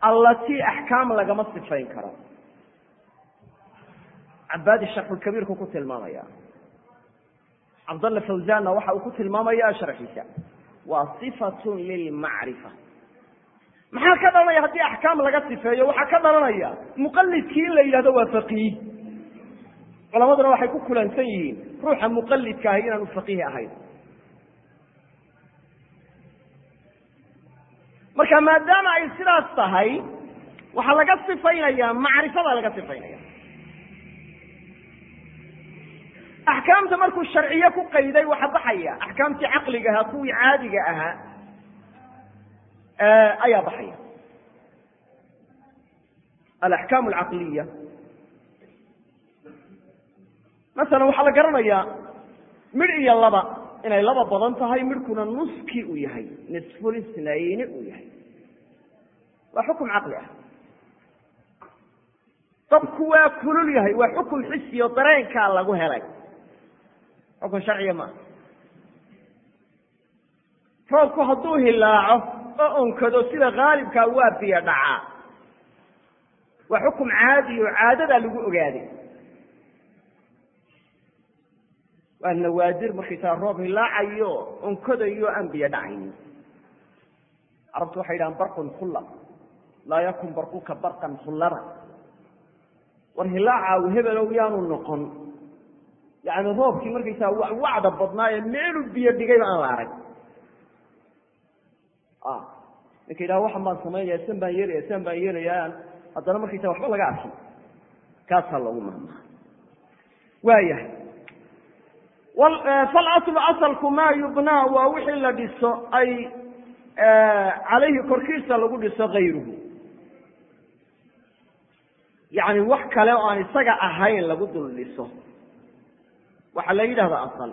allatii axkaam lagama sifayn karo cabaadi sharxulkabiirku ku tilmaamaya cabdalla fawzanna waxa uu ku tilmaamaya sharxiisa waa sifatun lilmacrifa maxaa ka dhalanaya haddii axkaam laga sifeeyo waxaa ka dhalanaya muqalidkii in la yidhahdo waa faqiih culamaduna waxay ku kulansan yihiin ruuxa muqalidka ahi inaanu faqiih ahayn marka maadaama ay sidaas tahay waxaa laga sifaynaya macrifada laga sifaynaya axkaamta markuu sharciye ku qayday waxa baxaya axkaamtii caqliga ahaa kuwii caadiga ahaa ayaa baxaya alaxkaam alcaqliya masalan waxaa la garanayaa midh iyo laba inay laba badan tahay midhkuna nuskii uu yahay nisfulisnayni uu yahay waa xukum caqli ah dabku waa kulul yahay waa xukum xisiyo dareenkaa lagu helay xukun sharciya maaha roobku hadduu hilaaco oo onkado sida haalibkaa waa biyo dhacaa waa xukum caadi oo caadadaa lagu ogaaday waa nawaadir markaysaa roob hilaacayo onkadayo aan biyo dhacaynin carabtu waxay yidhahaan barqun khulla laa yakun barquka barqan khullada war hilaaca hebelow yaanu noqon yani roobkii markaysaa wacda badnaa ee meelu biyo dhigayba aan la arag ninka yidhaha waxan baan samaynaya san baan yeelaya san baan yeelayaan haddana markaysaa waxba laga arkin kaasaa loogu mahmaha waayahay falaslu asalku maa yubnaa waa wixii la dhiso ay calayhi korkiisa lagu dhiso kayruhu yani wax kale oo aan isaga ahayn lagu dul dhiso waxaa la yidhahda asal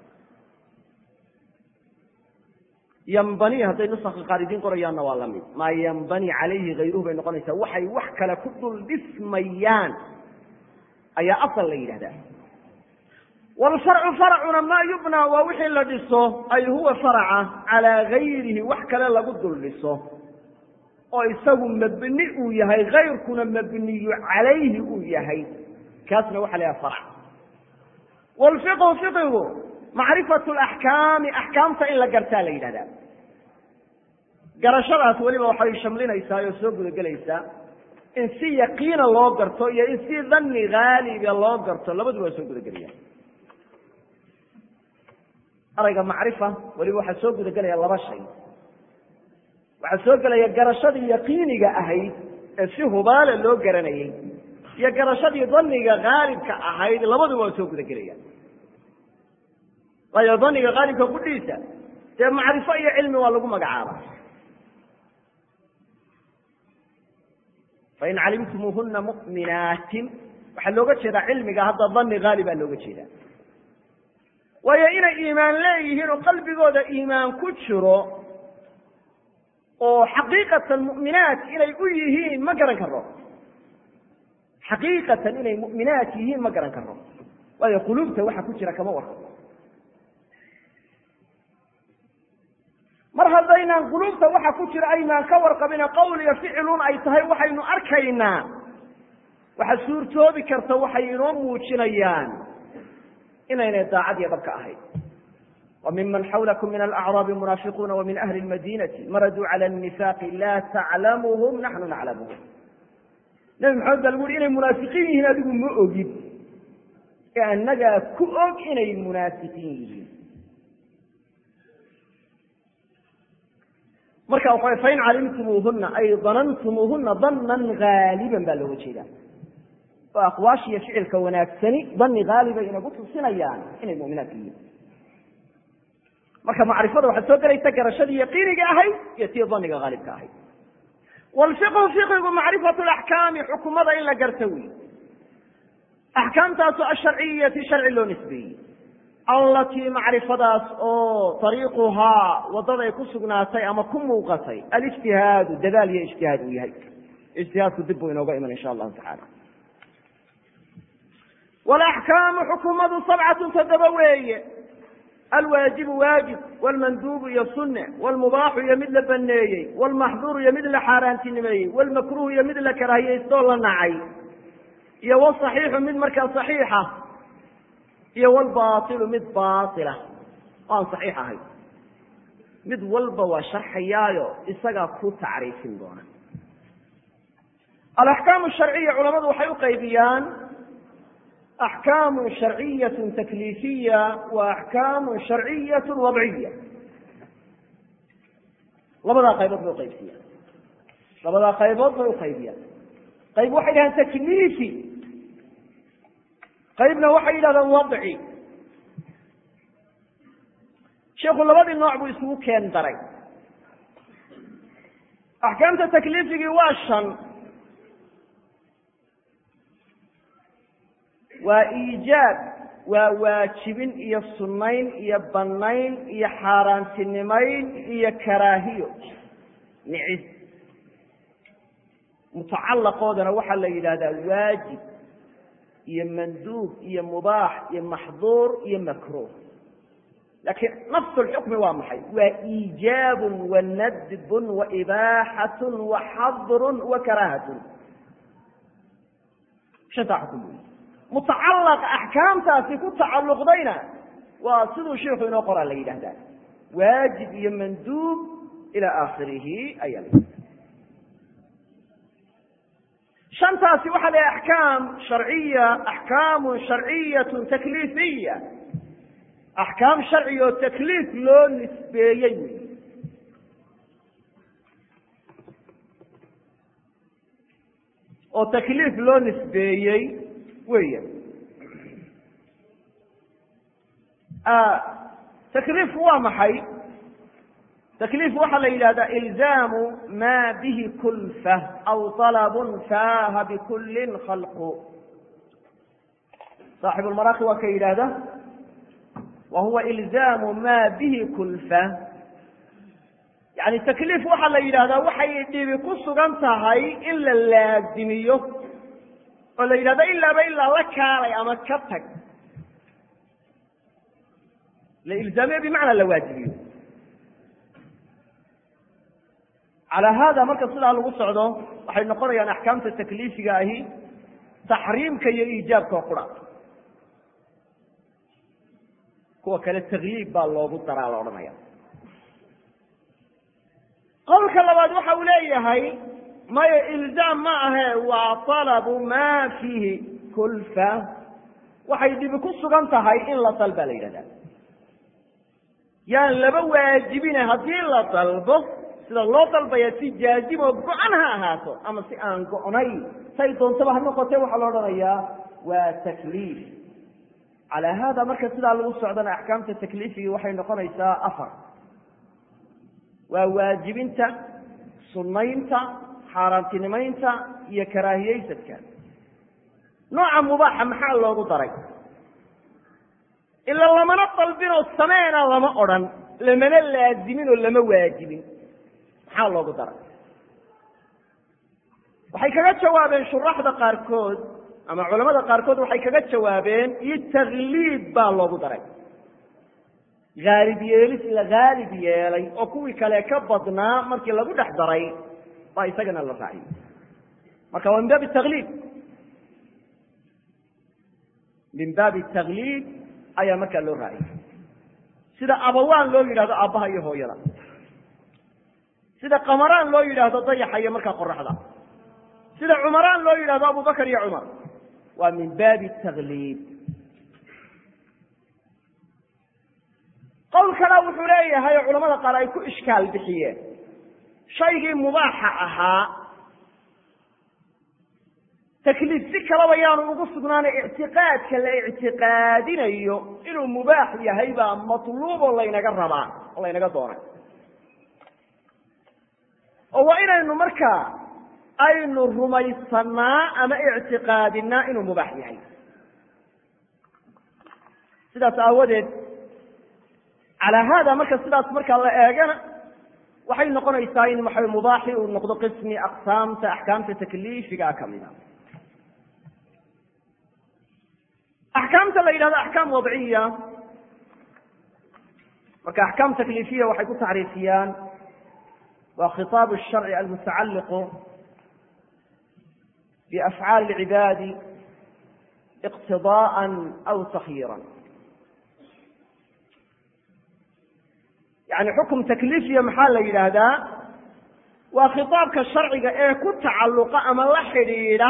yambani hadday nusakha qaar idiin qorayaanna waa la mid maa yambani calayhi hayruhu bay noqonaysaa waxay wax kale ku dul dhismayaan ayaa asal la yidhahdaa wlfarcu farcuna maa yubnaa waa wixii la dhiso ay huwa faraca calaa gayrihi wax kale lagu dul dhiso oo isagu mabni uu yahay kayrkuna mabniyu calayhi uu yahay kaasna waxa la yhaha farc wlfiqhu fiqigu macrifatu laxkaami axkaamta in la gartaa la yidhahdaa garashadaas weliba waxay shamlinaysaa oo soo gudagelaysaa in si yaqiina loo garto iyo in si dhanni haaliga loo garto labaduba waa soo gudagelaya arayga macrifa weliba waxaa soo gudagelaya laba shay waxaa soo gelaya garashadii yaqiiniga ahayd ee si hubaale loo garanayay iyo garashadii dhanniga haalibka ahayd labaduba waa soo gudagelaya waayo dhanniga haalibka kudhiisa dee macrifo iyo cilmi waa lagu magacaaba fain calimtumuuhuna mu'minaatin waxaa looga jeedaa cilmiga hadda dhanni haalibaa looga jeedaa waayo inay iimaan leeyihiin oo qalbigooda iimaan ku jiro oo xaqiiqatan mu'minaat inay u yihiin ma garan karo xaqiiqatan inay mu'minaat yihiin ma garan karo waayo quluubta waxa ku jira kama warka mar haddaynaan quluubta waxa ku jira aynaan ka warqabina qowl iyo ficilun ay tahay waxaynu arkaynaa waxa suurtoobi karta waxay inoo muujinayaan inaynay daacad iyo dhabka ahayn wa miman xawlakum min alacraabi munaafiquuna wa min ahli lmadinati maraduu cala nifaaqi laa taclamuhum naxnu naclamuhum nabi maxamed baa lagu uhi inay munaafiqiin yihiin adigu ma ogid ee annagaa ku og inay munaafiqiin yihiin marka waxa fain calimtumuuhuna ay danantumuuhuna danan haaliban baa looga jeedaa oo aqwaashiyo ficilka wanaagsani dani haalibay inagu tusinayaan inay muminaadka yihiin marka macrifada waxaa soo gelaysa garashadii yaqiiniga ahayd iyo tii daniga haalibka ahayd wlfiqhu fiqigu macrifatu laxkaami xukumada in la garta wey axkaamtaasu asharciyati sharci loo nisbeeyey allatii macrifadaas oo ariiquhaa waddaday ku sugnaatay ama ku muuqatay alijtihaadu dadaal iyo ijtihaad uu yahay ijtihaadku dib buu inooga iman insha allahu tacala walaxkaamu xukumadu sabcatun toddoba weeye alwaajibu waajib wlmanduubu iyo sunne wlmubaaxu iyo mid la baneeyey wlmaxduuru iyo mid la xaaraantinimeeyey wlmakruuhu iyo mid la karaahiyeysto la nacay iyo wsaxiixu mid markaa saxiixa iyo wlbaailu mid baila oo aan saxiix ahayn mid walba waa sharxayaayo isagaa ku tacriifin doona alaxkaamu sharciya culamadu waxay u qaybiyaan axkaamu sharciyat takliifiya wa axkaamu sharciyat wadciya labadaa qaybood bay uqaybsiyaan labadaa qaybood bay uqaybiyaan qayb waxay yidhahdaan takliifi qaybna waxay yidhahdaan wadci sheikhu labadii nooc buu isugu keen daray axkaamta takliifigii waa shan waa iijaab waa waajibin iyo sunnayn iyo bannayn iyo xaaraantinimayn iyo karaahiyo nicis mutacallaqoodana waxaa la yidhahdaa waajib iyo manduub iyo mubaax iyo maxduur iyo makruuh lakiin nafs lxukmi waa maxay waa iijaabun wa nadbun wa ibaaxatun wa xadrun wa karaahatun shantaa xukum wey mutacallaq axkaamtaasi ku tacalluqdayna waa siduu shiiku inoo qoraa la yidhahdaa waajib iyo manduub ila aakhirihi ayaa la yidhahda shantaasi waxaa la yidhaha axkaam sharciya axkaamu sharciyatu takliifiya axkaam sharci oo takliif loo nisbeeyey wey oo takliif loo nisbeeyey weya takliifku waa maxay takliif waxaa la yidhahdaa ilzaamu ma bihi kulfa aw طalabun faaha bikullin khalqu saaxibu lmaraaqi waa ka yidhaahda wa huwa ilzaamu ma bihi kulfa yani takliif waxaa la yidhahdaa waxay dhibi ku sugan tahay in la laazimiyo oo la yidhahdo ilaaba ilaa la kaalay ama ka tag la ilzaamiyo bimacnaa la waajibiyo calaa haada marka sidaa lagu socdo waxay noqonayaan axkaamta takliifiga ahi taxriimka iyo iijaabka oo qura kuwa kale takliib baa loogu daraa la odhanaya qowlka labaad waxa uu leeyahay maya ilzaam ma ahe waa talabu ma fiihi kulfa waxay dhibi ku sugan tahay in la dalbaa la yidhahdaa yaan laba waajibine haddii la dalbo sida loo dalbaya si jaazim oo go-an ha ahaato ama si aan go-nay say doontaba ha noqotee waxaa la odhanayaa waa takliif calaa haada marka sidaa lagu socdana axkaamta takliifigii waxay noqonaysaa afar waa waajibinta sunnaynta xaaraantinimaynta iyo karaahiyeysadka nooca mubaaxa maxaa loogu daray ila lamana dalbinoo sameena lama odhan lamana laazimin oo lama waajibin maxaa loogu daray waxay kaga jawaabeen shuraxda qaarkood ama culamada qaarkood waxay kaga jawaabeen iyo takliib baa loogu daray haalib yeelis la haalib yeelay oo kuwii kale ka badnaa markii lagu dhex daray baa isagana la raaciyey marka waa min baabi takliib min baabi takliib ayaa markaa loo raaciyey sida abawaan loo yidhahdo aabbaha iyo hooyada sida qamaraan loo yidhaahdo dayaxa iyo markaa qoraxda sida cumaraan loo yidhahdo abubakar iyo cumar waa min baabi takliib qowl kale wuxuu leeyahay oo culamada qaar ay ku ishkaal bixiyeen shaygii mubaaxa ahaa takliif si kalaba yaanu ugu sugnaana ictiqaadka la ictiqaadinayo inuu mubaax yahay baa matluuboo laynaga rabaa oo laynaga doonay oo waa inaynu markaa aynu rumaysanaa ama ictiqaadinaa inuu mubaax yahay sidaas aawadeed calaa haada marka sidaas markaa la eegana waxay noqonaysaa in waxa mubaaxi uu noqdo qismi aqsaamta axkaamta takliifiga kamid a axkaamta la yidhahdo axkaam wadciya marka axkaam takliifiya waxay ku tacriifiyaan waa khitaab الsharci almutacaliqu biafcaali اlcibaadi iqtidaءa aw takyiira yani xukum takliifiya maxaa la yidhaahdaa waa khitaabka sharciga ee ku tacalluqa ama la xidhiidha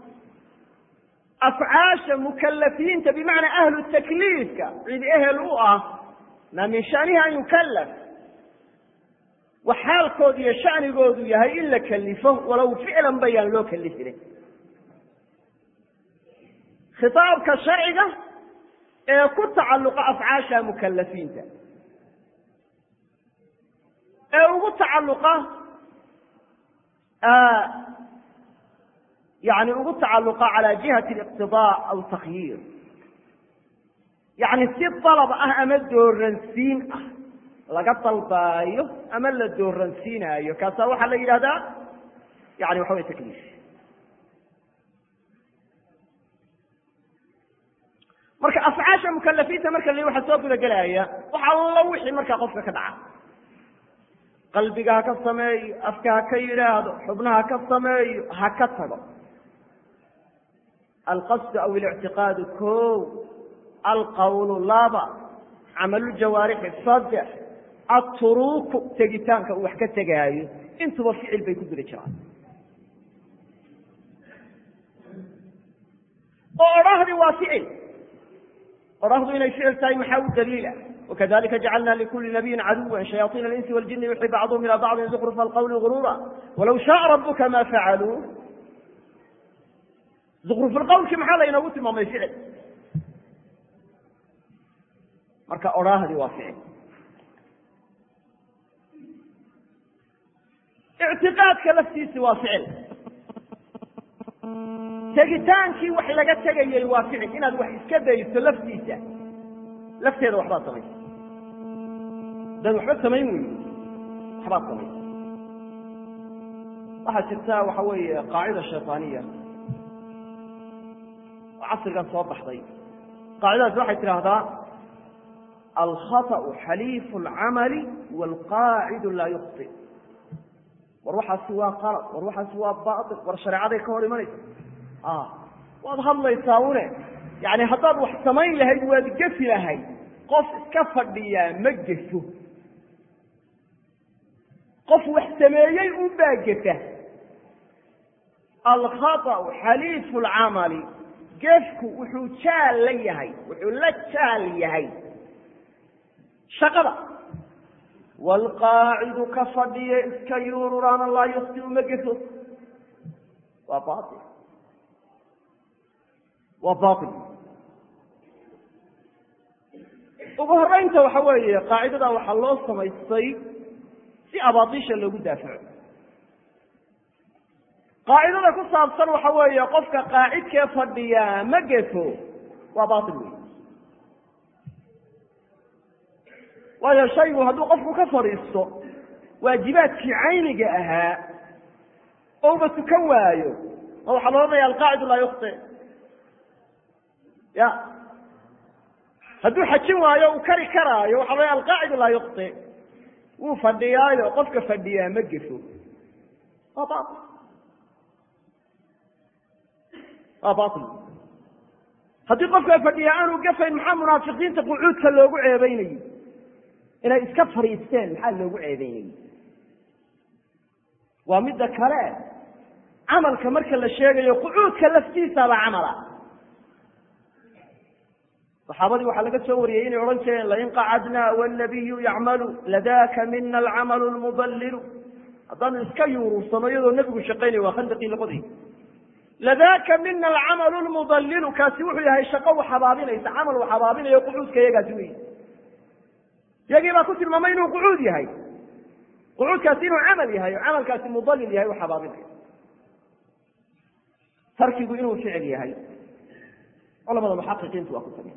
afcaasha mukalafiinta bimacnaa ahlu takliifka cid ehel u ah maa min shanihi an yukalaf wax xaalkoodu iyo shanigoodu yahay in la kelifo walow ficlan bayaan loo kelifine khitaabka sharciga ee ku tacalluqa afcaasha mukalafiinta ee ugu tacalluqa yani ugu tacalluqa cala jihati اliqtidaa aw takhyiir yani si dalab ah ama dooransiin ah laga dalbaayo ama la dooransiinaayo kaasaa waxaa la yidhahdaa yani waxa way takliif marka afcaasha mukalafiinta marka la waxaa soo guda gelaya wax allo wixii markaa qofka ka dhaca qalbiga ha ka sameeyo afka ha ka yidhaahdo xubnaha ha ka sameeyo ha ka tago alqasdu aw اlictiqaadu ko alqawlu laba camalujawaarixi saddex aturuuku tegitaanka uu wax ka tegaayo intuba ficil bay ku guda jiraan oo odhahdii waa ficil odhahdu inay ficil tahay maxaa u daliila وkذلika جaclna لkuli نabiyi عadوا شhayaaطيn الإنsi والجiن يuxي bعضهm ilى bعضi زkrف الqول غrورa وlow شhاء رabka ma facalوu زkrف الqwlki maxaa laynoogu tilmaamay ficil marka odhaahdi waa ficil اعtiqاadka laftiisi waa ficil tegitaankii wax laga tegayey waa ficil inaad wax iska dayso laftiisa lafteeda waxbaad samaysa dad waxba samayn wey waxbaad samaysa waxaa jirta waxa weeye qaacida shayطaaniya oo casrigan soo baxday qaacidadaas waxay tidhaahdaa alkhaطأu xaliifu اlcamali wاlqaacidu laa yukhطi war waxaasi waa qalad war waxaasi waa bail war shareecaday ka hor imanaysa waad hadlaysaa une yani haddaad wax samayn lahayd waad gefi lahayd qof iska fadhiyaa ma gefo qof wax sameeyey un baa gefa alkhaطأu xaliifu اlcamali gefku wuxuu jaal la yahay wuxuu la jaal yahay shaqada wاlqaacidu ka fadhiya iska yuururaana laa yukti ma gefo waa bail waa bail ugu horeynta waxa weeye qaacidada waxaa loo samaystay si abaadiisha loogu daafaco qaacidada ku saabsan waxa weeye qofka qaacidkee fadhiyaa ma gefo waa bail wey waayo shaygu hadduu qofku ka fadhiisto waajibaadkii cayniga ahaa ouba tukan waayo ma waxaa la odhanaya alqaacidu laa yukti ya hadduu xajin waayo uu kari karaayo waxa la alqaacidu laa yukti wuu fadhiyaayo qofka fadhiyaa ma gefo waa bail waa bail haddii qofka fadhiyaa aanu gafayn maxaa munaafiqiinta qucuudka loogu ceebeynayey inay iska fadhiisteen maxaa loogu ceebeynayey waa midda kale camalka marka la sheegayo qucuudka laftiisaba camala saxaabadii waxaa laga soo wariyey inay odhan jireen lain qacadna wاnabiyu yacmalu ladaka mina alcamalu lmudalilu haddaanu iska yuurursano iyadoo nebigu shaqaynayo waa khandaqii laqoday ladaka mina alcamalu lmudalilu kaasi wuxuu yahay shaqo wax habaabinaysa camal wax habaabinayo qucuudka iyagaasi wey iyagii baa ku tilmaamay inuu qucuud yahay qucuudkaasi inuu camal yahay oo camalkaasi mudalil yahay wax habaabinayo tarkigu inuu ficil yahay culamada muxaqiqiintu waa ku tageen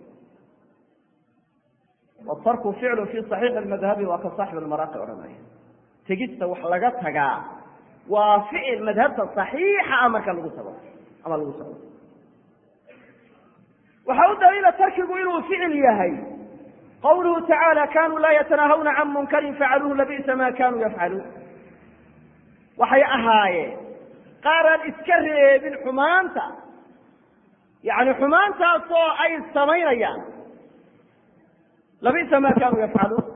watarku ficlu fi صaxiixi اmadhabi waa ka saaxib almaraaqi odhanaya tegista wax laga tagaa waa ficil madhabta صaxiixa ah marka lagu tago ama lagu tago waxaa u daliila tarkigu inuu ficil yahay qawluhu tacaala kanuu laa yatanaahawna can munkarin facaluuhu labi'sa ma kanuu yafcaluun waxay ahaayeen qaaraan iska reebin xumaanta yani xumaantaasoo ay samaynayaan labi'sa ma kanuu yafcaluun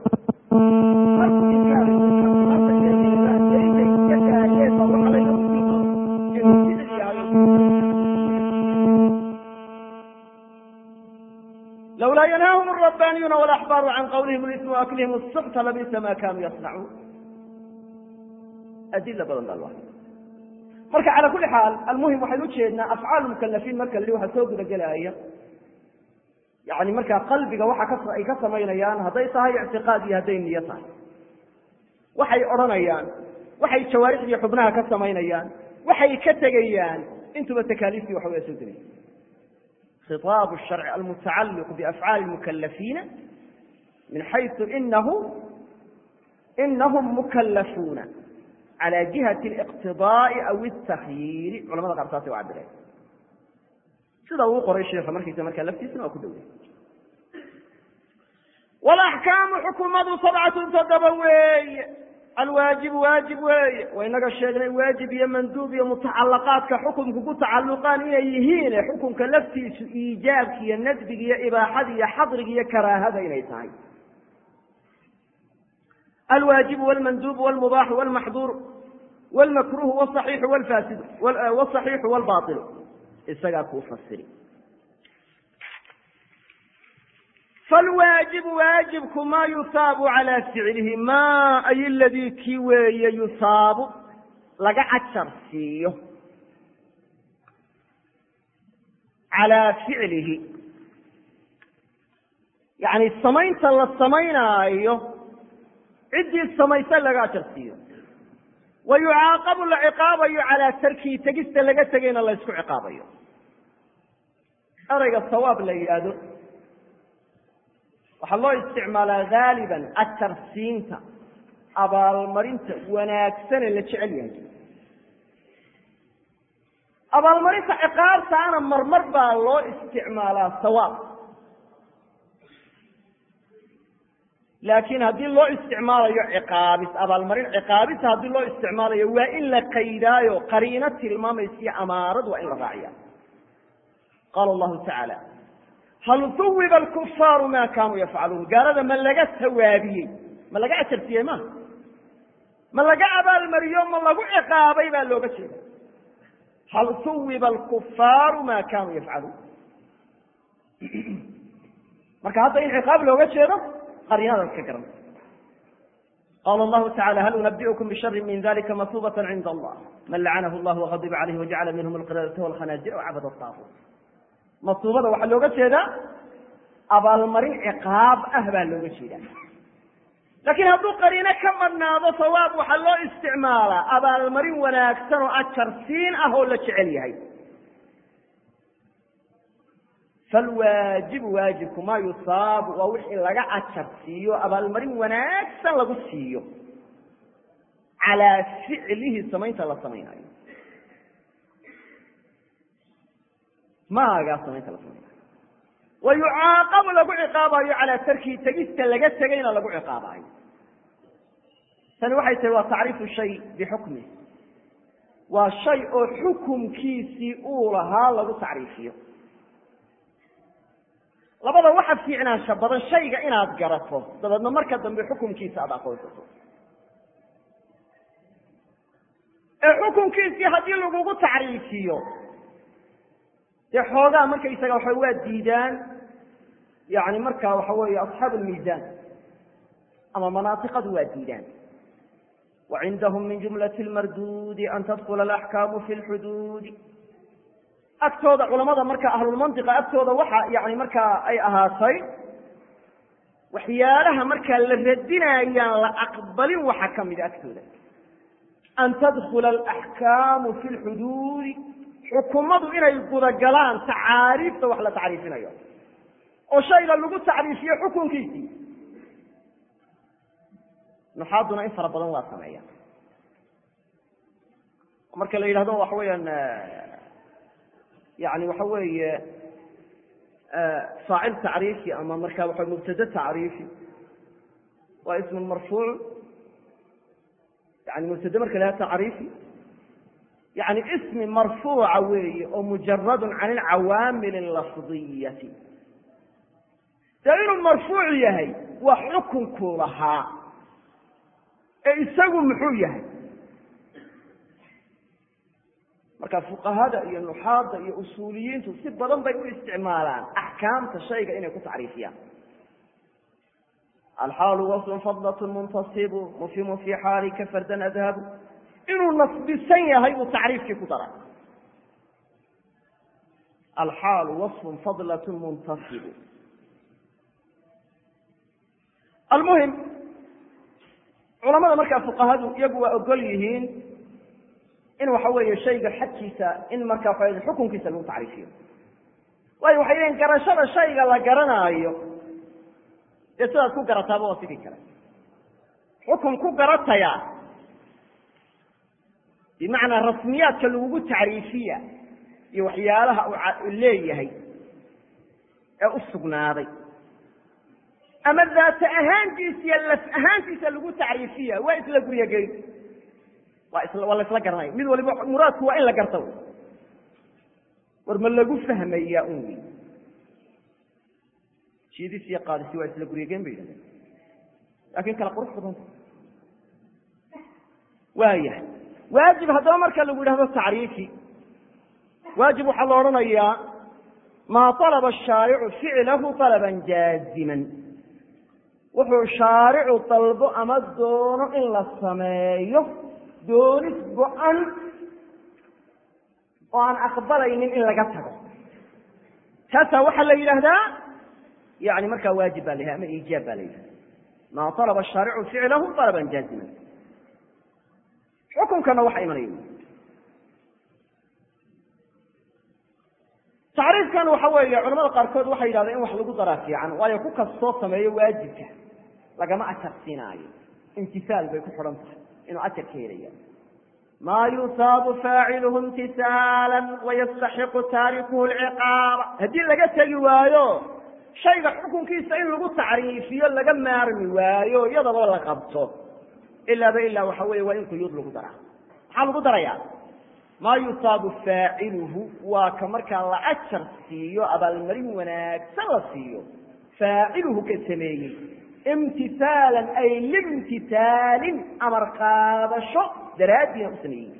lawlaa yanhaahum الرabbaniyuuna wاlaxbaaru can qawlihim اlism waaklihim الsxta labi'sa ma kanuu yasnacuun adila badan baa loo marka cala kuli xaal almuhim waxaynu ujeednaa afcaal mukalafiin marka la waxa soo guda gelaya yani markaa qalbiga waxa ka ay ka samaynayaan hadday tahay ictiqaad iyo hadday niyo tahay waxay odhanayaan waxay jawaarixdii xubnaha ka samaynayaan waxay ka tegayaan intuba takaaliiftii waxa way soo gelaya khiطaab الsharc almutacaliq biafcaali mukalafiina min xayثu inahu inahum mukalafuuna calى jihati اliqtidaaءi aw الtakyiiri culamada qaar saasay u cabireen sida uu qoray sheika markiisa markaa laftiisana waa ku dowlay walaxkaamu xukumadu sabcatun toddoba weeye alwaajibu waajib weeye wa inaga sheegnay waajib iyo manduub iyo mutacalaqaadka xukumku ku tacalluqaan inay yihiin xukunka laftiisu iijaabki iyo nadbiga iyo ibaaxada iyo xadriga iyo karaahada inay tahay alwaajibu wlmanduubu wlmubaaxu wlmaxduur wlmakruhu wصaxiixu wlfaasidu wصaxiixu wlbaطilu isagaa kuu fasiri falwaajibu waajibku ma yusaabu calى ficlihi ma ay ladii kii weeye yusaabu laga cajar siiyo calىa ficlihi yani samaynta la samaynaayo ciddii samaysa laga ajar siiyo wa yucaaqabu la ciqaabayo calaa tarkihi tegista laga tegayna la ysku ciqaabayo erayga sawaab la yidhaahdo waxaa loo isticmaalaa haaliban ajarsiinta abaalmarinta wanaagsane la jecel yahay abaalmarinta ciqaabtaana marmar baa loo isticmaalaa sawaab laakiin haddii loo isticmaalayo ciqaabis abaalmarin ciqaabisa haddii loo isticmaalayo waa in la qaydaayo qariino tilmaamaysa iyo amaarad waa in la raaciya qaala allahu tacaala hal huwiba alkufaaru ma kanuu yafcaluun gaalada ma laga sawaabiyey ma laga ajarsiiyey ma ma laga abaalmariyo ma lagu ciqaabay baa looga jeeda hal huwiba alkufaaru ma kanuu yafcaluun marka hadda in ciqaab looga jeedo qarinadaas ka garan qala allahu tacala hal unabiukum bishari min dalika masubata cinda allah man lacanahu allah wagadiba calayh wajacala minhum alqiradata walkhanaazir wcabad taaquut masuubada waxaa looga jeedaa abaalmarin ciqaab ah baa looga jeedaa laakiin hadduu qariino ka madhnaado sawaab waxaa loo isticmaalaa abaalmarin wanaagsan oo ajar siin ah oo la jecel yahay falwaajibu waajibku maa yusaabu waa wixii laga ajar siiyo abaalmarin wanaagsan lagu siiyo calaa ficlihi samaynta la samaynayo maagaa samaynta la samaynayo wa yucaaqabu lagu ciqaabayo calaa tarkihi tegista laga tegayna lagu ciqaabayo tani waxay tahi waa tacriifu shay bixukmih waa shay oo xukumkiisii uu lahaa lagu tacriifiyo labada waxa fiicnaansha badan shayga inaad garato dabeedna marka dambe xukunkiisa aada aqoonsato ee xukunkiisii haddii lagugu tacriifiyo dee xoogaa markaysaga waxa waa diidaan yani markaa waxa weeye asxaabu lmiisaan ama manaatiqadu waa diidaan wacindahum min jumlati lmarduudi an tadkula alaxkaamu fi lxuduudi agtooda culamada marka ahlulmantiqa agtooda waxa yani markaa ay ahaatay waxyaalaha markaa la radinayaan la aqbalin waxa ka mida agtooda an tadkula alaxkaamu fi lxuduudi xukumadu inay gudagalaan tacaariifta wax la tacriifinayo oo shayga lagu tacriifiyo xukunkiisii nuxaaduna in fara badan waa sameeya marka la yidhahdo waxa weeyaan yani waxa weeye faacil tacriifi ama markaa waxa mubtade tacriifi waa ismun marfuuc yani mubtade marka laha tacriifi yani ismi marfuuca weeye oo mujaradun can ilcawaamil alafdiyati dee inuu marfuuc yahay waa xukunkuu lahaa ee isagu muxuu yahay marka fuqahada iyo nuxaada iyo usuuliyiintu si badan bay u isticmaalaan axkaamta shayga inay ku tacriifiyaan alxaalu waslun fadlat muntasibu mufhimu fi xaalika fardan adhabu inuu nasbisan yahay buu tacriifkii ku daray alxaalu waصfun fadlat muntasibu almuhim culamada markaa fuqahadu iyagu waa ogol yihiin in waxa weeye shayga xadkiisa in markaa waxa xukunkiisa lagu tacriifiyo waayo waxay leeyiin garashada shayga la garanaayo dee sidaad ku garataaba waa sidii kale xukun ku garataya bimacnaa rasmiyaadka lagugu tacriifiya iyo waxyaalaha uu leeyahay ee u sugnaaday ama daata ahaantiisa iyo laf ahaantiisa lagu tacriifiya waa isla guryageyn waa is waa la isla garanaya mid waliba muraadku waa in la garta war ma lagu fahmaya un wy jiidis iyo qaadisi waa isla guryageyn bay yidhahdeen laakin kala qurux badanta waayahay waajib haddaba marka lagu yidhahdo tacriifi waajib waxaa la odhanayaa maa طalaba الshaaricu ficlahu طalaba jaaziman wuxuu shaaricu dalbo ama doono in la sameeyo doonis go-an oo aan aqbalaynin in laga tago taasaa waxaa la yidhaahdaa yani markaa waajib baa la yidhahda ama iijaab baa la yidhahda maa طalaba الshaaricu ficlahu طalaba jaaziman xukunkana waxa imanaya tacriifkan waxa weeye culamada qaarkood waxay yidhahdeen in wax lagu daraa fiican waayo ku kastoo sameeyo waajibka lagama ajar siinaayo imtisaal bay ku xidhan tahay inuu ajar ka helaya maa yusaabu faaciluhu imtisaala wayastaxiqu taarikuhu lciqaaba haddii laga tegi waayo shayga xukunkiisa in lagu tacriifiyo laga maarmi waayo iyadaba la qabto ilaaba ilaa waxa weeye waa in quyuud lagu daraa maxaa lagu darayaa maa yusaabu faaciluhu waa ka markaa la ajar siiyo abaalmarin wanaagsan la siiyo faaciluhu ka sameeyey imtisaalan ay limtisaalin amar qaadasho daraaddiina u sameeyey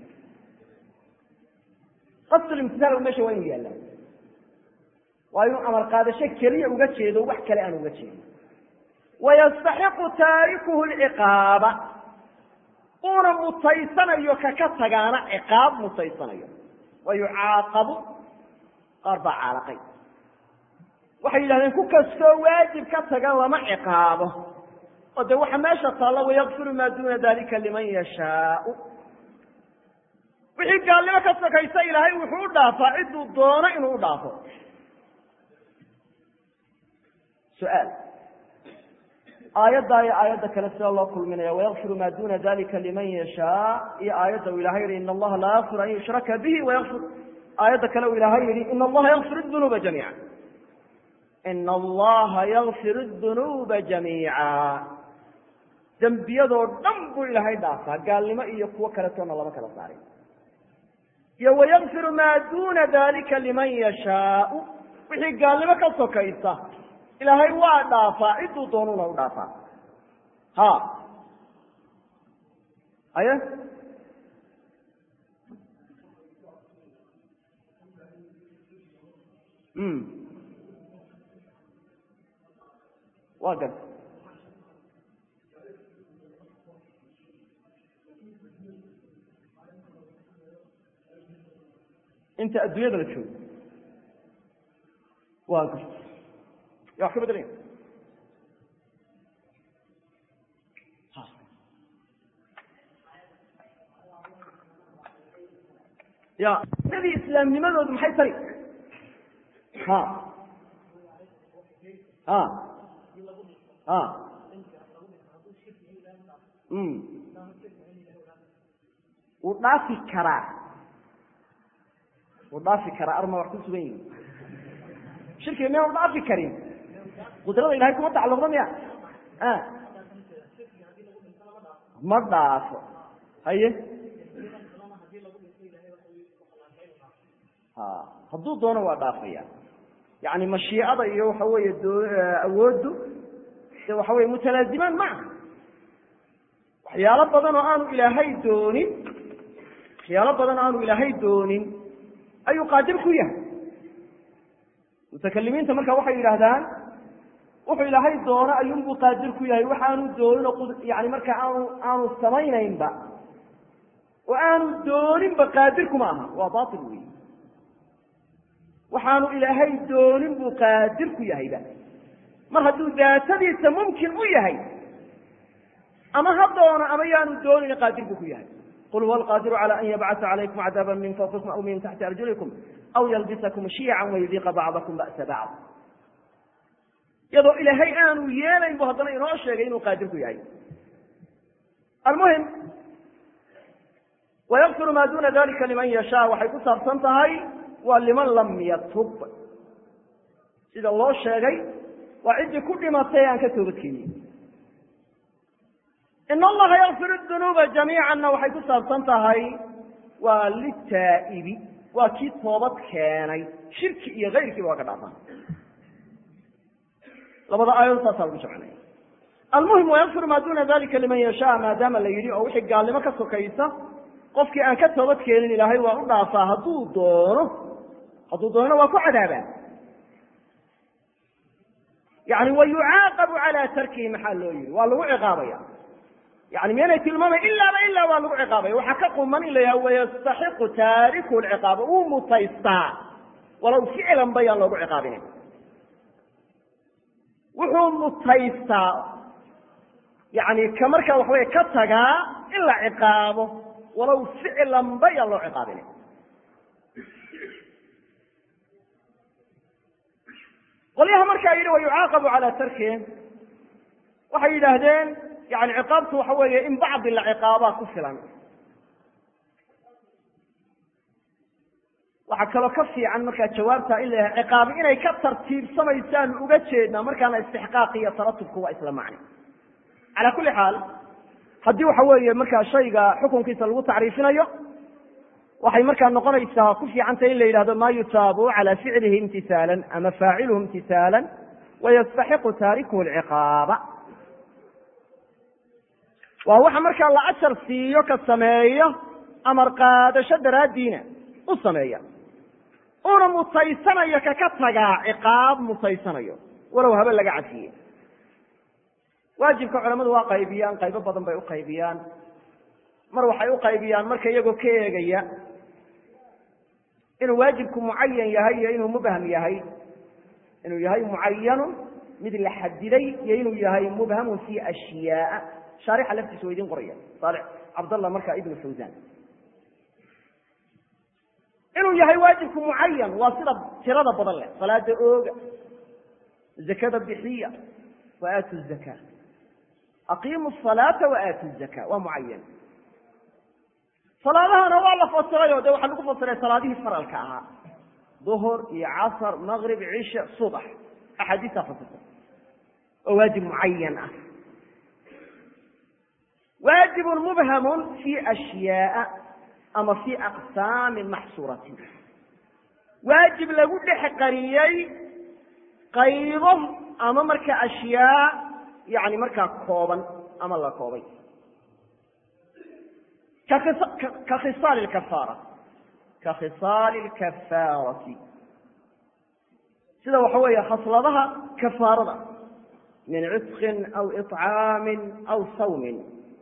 qasdulimtisaal meesha waa inu yaallaa waa inuu amar qaadasho keliya uga jeedo wax kale aan uga jeedin wayastaxiqu taarikuhu lciqaaba uuna mutaysanayo kaka tagaana ciqaab mutaysanayo wa yucaaqabu qaar baa caalaqay waxay yidhahdeen ku kastoo waajib ka taga lama ciqaabo oo de waxa meesha taalla wayakfiru maa duuna dalika liman yashaau wixii gaalnimo ka sokaysa ilaahay wuxuu u dhaafaa ciduu doono inuu u dhaafo su-aal aayaddaa iyo aayadda kale sida loo kulminaya wayakfiru maa duna dalika liman yashaa iyo aayadda uu ilahay yihi in allaha laa yakfir an yushraka bihi wayakfir aayadda kale uu ilaahay yihi in allaha yakfir dunuuba jamiica ina allaha yakfir dunuuba jamiica dembiyadoo dhan buu ilaahay dhaafaa gaalnimo iyo kuwo kaletoona lama kala saarin iyo wayakfiru maa duna dalika liman yashaau wixii gaalnimo ka sokaysa ilaahay waa dhaafaa ciduu doonuna u dhaafaa ha aye waa gar inta adduunyada la joogo waa gar ya wax ka bedelaya ya dadii islaamnimadoodu maxay tari ha ha ha wuu dhaafi karaa wuu dhaafi karaa arma wax ku sugan yihi shirkiga miyaan dhaafi karin qudrada ilahay kuma tacalluqda miya ma dhaafo haye hadduu doono waa dhaafaya yani mashiicada iyo waxa weeye awooddu de waxa weye mutalaazimaan maca waxyaalo badan oo aanu ilaahay doonin waxyaalo badan oo aanu ilaahay doonin ayuu qaadir ku yahay mutakalimiinta marka waxay yidhaahdaan wuxuu ilaahay doono ayuunbuu qaadir ku yahay waxaanu doonin oo yani marka aanu aanu samaynaynba oo aanu dooninba qaadirkuma aha waa bail wey waxaanu ilaahay doonin buu qaadir ku yahayba mar hadduu daatadiisa mumkin u yahay ama ha doono ama yaanu doonin qaadir buu ku yahay qul huwa alqaadiru cala an yabcasa calaykum cadaaba min fawqikum aw min taxti arjulikum aw yalbisakum shiyacan wayudiiqa bacdakum ba'sa bacd iyadoo ilaahay aanu yeelayn bu haddana inoo sheegay inuu qaadir ku yahay almuhim wayakfiru maa duna dalika liman yashaa waxay ku saabsan tahay waa liman lam yatub sida loo sheegay waa ciddii ku dhimatay aan ka toobadkeenin in allaha yakfir dunuuba jamiicanna waxay ku saabsan tahay waa litaa'ibi waa kii toobad keenay shirki iyo kayrkiiba waa ka dhaafaan labada aayadood saasaa lagu jamcinaya almuhim wayakfiru maa duna dalika liman yashaa maadaama la yidhi oo wixii gaalnimo ka sokaysa qofkii aan ka toobad keenin ilaahay waa u dhaafaa hadduu doono hadduu doonona waa ku cadaabaa yani wa yucaaqabu cala tarkihi maxaa loo yihi waa lagu ciqaabaya yani miyaanay tilmaamay ilaaba ilaa waa lagu ciqaabaya waxaa ka quman in la yaha wayastaxiqu taariku lciqaaba wuu mutaystaa walow ficlan bayaan loogu ciqaabinayn wuxuu mutaystaa yani ka markaa waxaweye ka tagaa in la ciqaabo walow ficlan bayaan loo ciqaabinayn qolyaha markaa yidhi wayucaaqabu cala tarkihi waxay yidhaahdeen yani ciqaabtu waxa weeye in bacdi la ciqaabaa ku filan waxaa kaloo ka fiican markaa jawaabta in la yahay ciqaabi inay ka tartiibsamaysaan uga jeednaa markaana istixqaaqi iyo taratubku waa isla macni cala kulli xaal haddii waxa weeye markaa shayga xukunkiisa lagu tacriifinayo waxay markaa noqonaysaa ku fiicantay in la yidhahdo ma yutaabu cala ficlihi imtisaalan ama faaciluhu imtisaalan wayastaxiqu taarikuhu lciqaaba waa waxa markaa la ajar siiyo ka sameeyo amar qaadasho daraaddiina u sameeya una mutaysanayo kaka tagaa ciqaab mutaysanayo walow habe laga cafiye waajibka culamadu waa qaybiyaan qaybo badan bay u qaybiyaan mar waxay u qaybiyaan marka iyagoo ka eegaya inuu waajibku mucayan yahay iyo inuu mubham yahay inuu yahay mucayanun mid la xadiday iyo inuu yahay mubhamun fi ashyaaa shaarixa laftiisa wa idin qoraya saalix cabdallah marka ibnu fawzan inuu yahay waajibku mucayan waa sida tirada badan leh salaada ooga zakada bixiya wa aatu zaka aqiimu salaata wa aatu zaka waa mucayan salaadahana waa la fasiray o de waxaa lagu fasiray salaadihii faralka ahaa duhur iyo casr maqrib cisha subax axaadiistaa fasirtay oo waajib mucayan ah waajibun mubhamun fi ashyaaa ama fi aqsaamin maxsuuratin waajib lagu dhex qariyey qaybo ama marka ashyaa yani markaa kooban ama la koobay ka khisaali kafaara ka khisaali lkafaarati sida waxa weeye khasladaha kafaarada min cisqin aw iطcaamin aw sawmin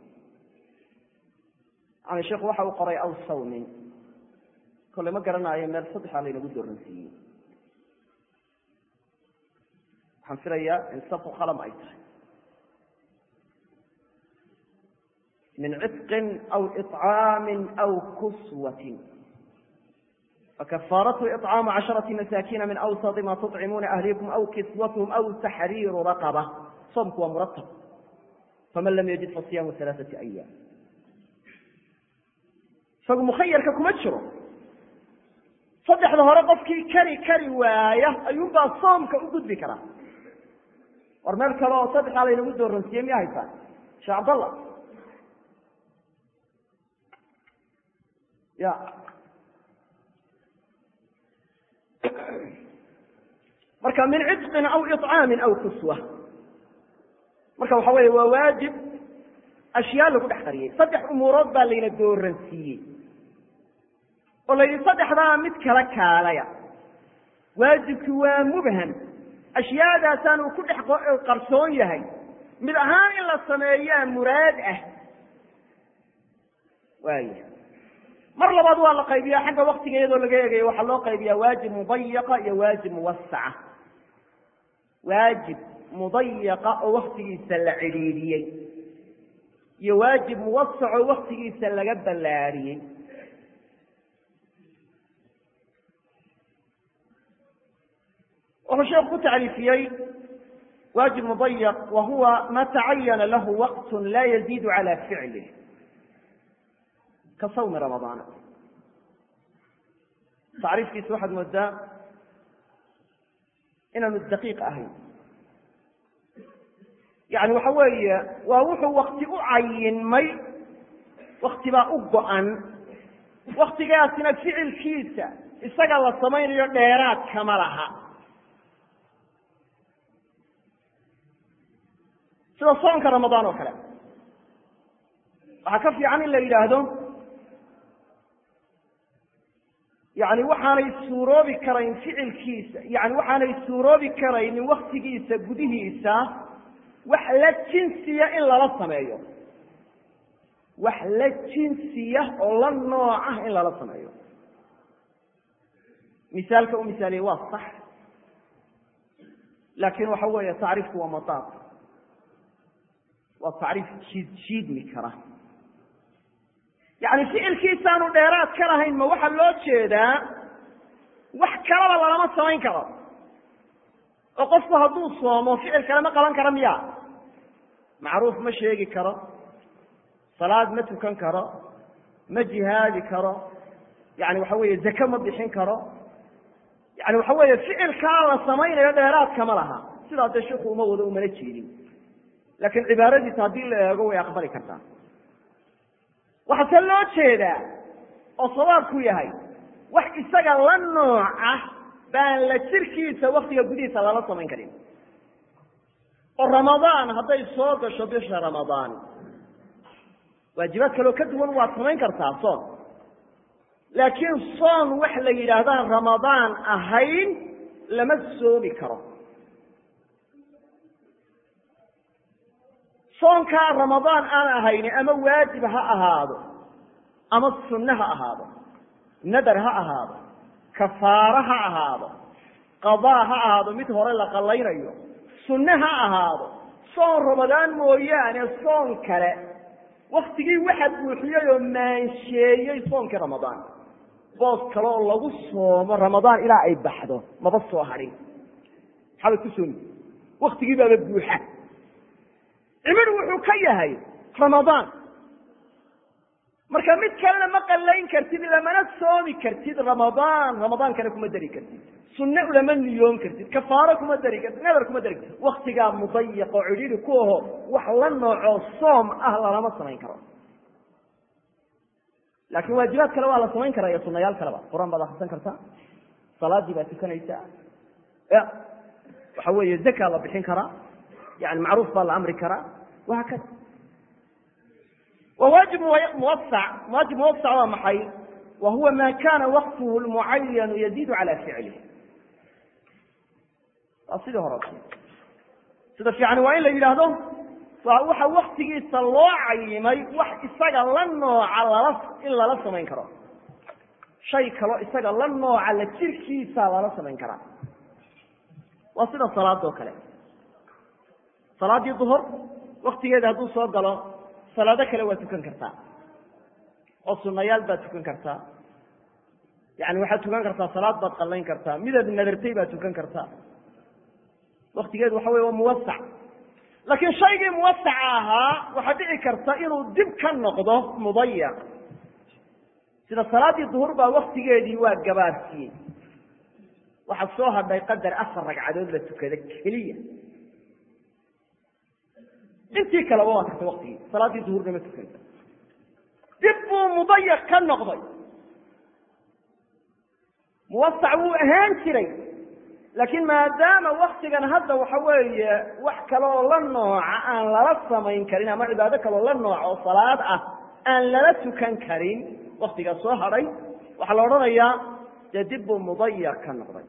yani sheikhu waxa uu qoray aw sawmin kolle ma garanayo meel saddexaa laynagu dooransiiyey waxaan filayaa in safu qalam ay tahay min ciطqin aw iطcaami aw kuswatin fakafaaratu iطcaamu casharati masaakiina min awsadi ma tuطcimuuna ahlikum aw kiswathm aw taxriiru raqaba soomku waa muratab faman lam yajid fasiyaamu alaaثati ayaam isagu mukhayarka kuma jiro saddex saddexda hore qofkii kari kari waaya ayuunbaa soomka u gudbi karaa war meel kale oo saddexaa laynagu dooransiiyey miya haysaa sheekh cabdallah ya marka min cidqin aw iطcaamin aw kuswa marka waxa weeye waa waajib ashyaa lagu dhex qariyey saddex umuurood baa layna dooransiiyey oo la yidhi saddexdaa mid kala kaalaya waajibki waa mubham ashyaadaasaan uu ku dhex qarsoon yahay mid ahaan in la sameeyaa muraad ah waaya mar labaad waa la qaybiyaa xagga waktiga iyadoo laga eegayo waxaa loo qaybiyaa waajib mudayaqa iyo waajib muwasaca waajib mudayaqa oo waktigiisa la cidhiidhiyey iyo waajib muwasac oo waktigiisa laga ballaariyey wuxuu sheekhu ku tacriifiyey waajib mudayaq wa huwa ma tacayana lahu waqt la yaziid calى ficlih ka sawmi ramadaana tacriifkiisa waxaad moodaa inaanu daqiiq ahayn yani waxa weeye waa wuxuu wakti u cayinmay wakti baa u go-an waktigaasina ficilkiisa isaga la samaynayo dheeraad kama laha sida soonka ramadaan oo kale waxaa ka fiican in la yidhaahdo yani waxaanay suuroobi karayn ficilkiisa yani waxaanay suuroobi karaynin waktigiisa gudihiisa wax la jinsiya in lala sameeyo wax la jinsiya oo la noocah in lala sameeyo misaalka u misaaliyey waa sax laakin waxa weeye tacriifku waa madaaq waa tacriif jiid jiidmi kara yani ficilkiisaanu dheeraad ka lahayn ma waxaa loo jeedaa wax kalaba lalama samayn karo oo qofku hadduu soomo ficil kale ma qaban kara miya macruuf ma sheegi karo salaad ma tukan karo ma jihaadi karo yani waxa weeye zake ma bixin karo yani waxa weeye ficilkaa la samaynayo dheeraadka ma laha sidaa dee shiku uma wado umana jeedin laakiin cibaaradiisa haddii la eego way aqbali kartaa waxaase loo jeedaa oo sawaabku yahay wax isaga la nooca baan la jirkiisa waktiga gudihiisa lala samayn karin oo ramadaan hadday soo gasho bisha ramadaan waajibaad kaleo ka duwan waad samayn kartaa soon laakiin soon wax la yidhaahdaan ramadaan ahayn lama soomi karo soonkaa ramadaan aan ahayni ama waajib ha ahaado ama sunne ha ahaado nadar ha ahaado kafaaro ha ahaado qadaa ha ahaado mid hore la qallaynayo sunne ha ahaado soon ramadaan mooyaane soon kale waktigii waxa buuxiyey oo maansheeyey soonkii ramadaan boos kale oo lagu soomo ramadaan ilaa ay baxdo maba soo hadhin maxaabad ku soomi waktigii baaba buuxa cimidhu wuxuu ka yahay ramadaan marka mid kalena ma qallayn kartid lamana soomi kartid ramadaan ramadaankana kuma dari kartid sunne ulama niyoon kartid kafaaro kuma dari kartid nadar kuma dari kartid waktigaa mudayiq oo cidhiidhi ku aho wax la noocoo soom ah lalama samayn karo laakiin waajibaad kale waa la samayn karaa iyo sunayaal kaleba qur-aan baad akrisan kartaa salaadii baad tukanaysaa ya waxa weeye zaka la bixin karaa yani macruuf baa la amri karaa wahaakada wa waajib muwasac waajib muwasac waa maxay wa huwa ma kana waqtuhu lmucayanu yaziidu cala ficlih waa sidii hore sida fiican waa in la yidhaahdo waxa waktigiisa loo cayimay wax isaga la nooca lala in lala samayn karo shay kaloo isaga la nooca la jirkiisa lala samayn karaa waa sida salaadoo kale salaaddii duhur waktigeeda hadduu soo galo salaado kale waa tukan kartaa oo sunayaal baad tukan kartaa yani waxaad tukan kartaa salaad baad qallayn kartaa midaad nadartay baad tukan kartaa waktigeedu waxa wey waa muwasac laakiin shaygii muwasaca ahaa waxaa dhici karta inuu dib ka noqdo mudayac sida salaaddii duhur baa waktigeedii waa gabaarsiiyey waxaa soo hadhay qadar afar ragcadood la tukada keliya intii kaleba waa tagtay waktigii salaaddii duhurna ma tukanta dib buu mudayac ka noqday muwasac wuu ahaan jiray laakiin maadaama waktigan hadda waxa weeye wax kaleoo la nooca aan lala samayn karin ama cibaado kaloo la nooc oo salaad ah aan lala tukan karin waktigaa soo hadhay waxaa la odhanayaa dee dib buu mudayac ka noqday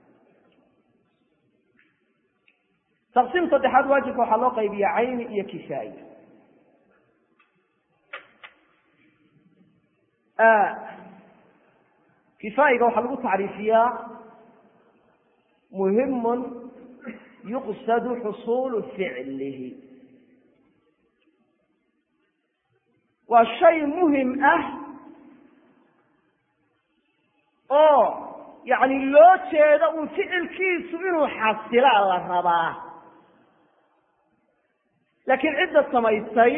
taqsiim saddexaad waajibka waxaa loo qaybiya cayni iyo kifaayi kifaayiga waxaa lagu tacriifiyaa muhimun yuqsadu xusuulu ficlihi waa shay muhim ah oo yani loo jeedo un ficilkiisu inuu xasilaa la rabaa laakiin cidda samaysay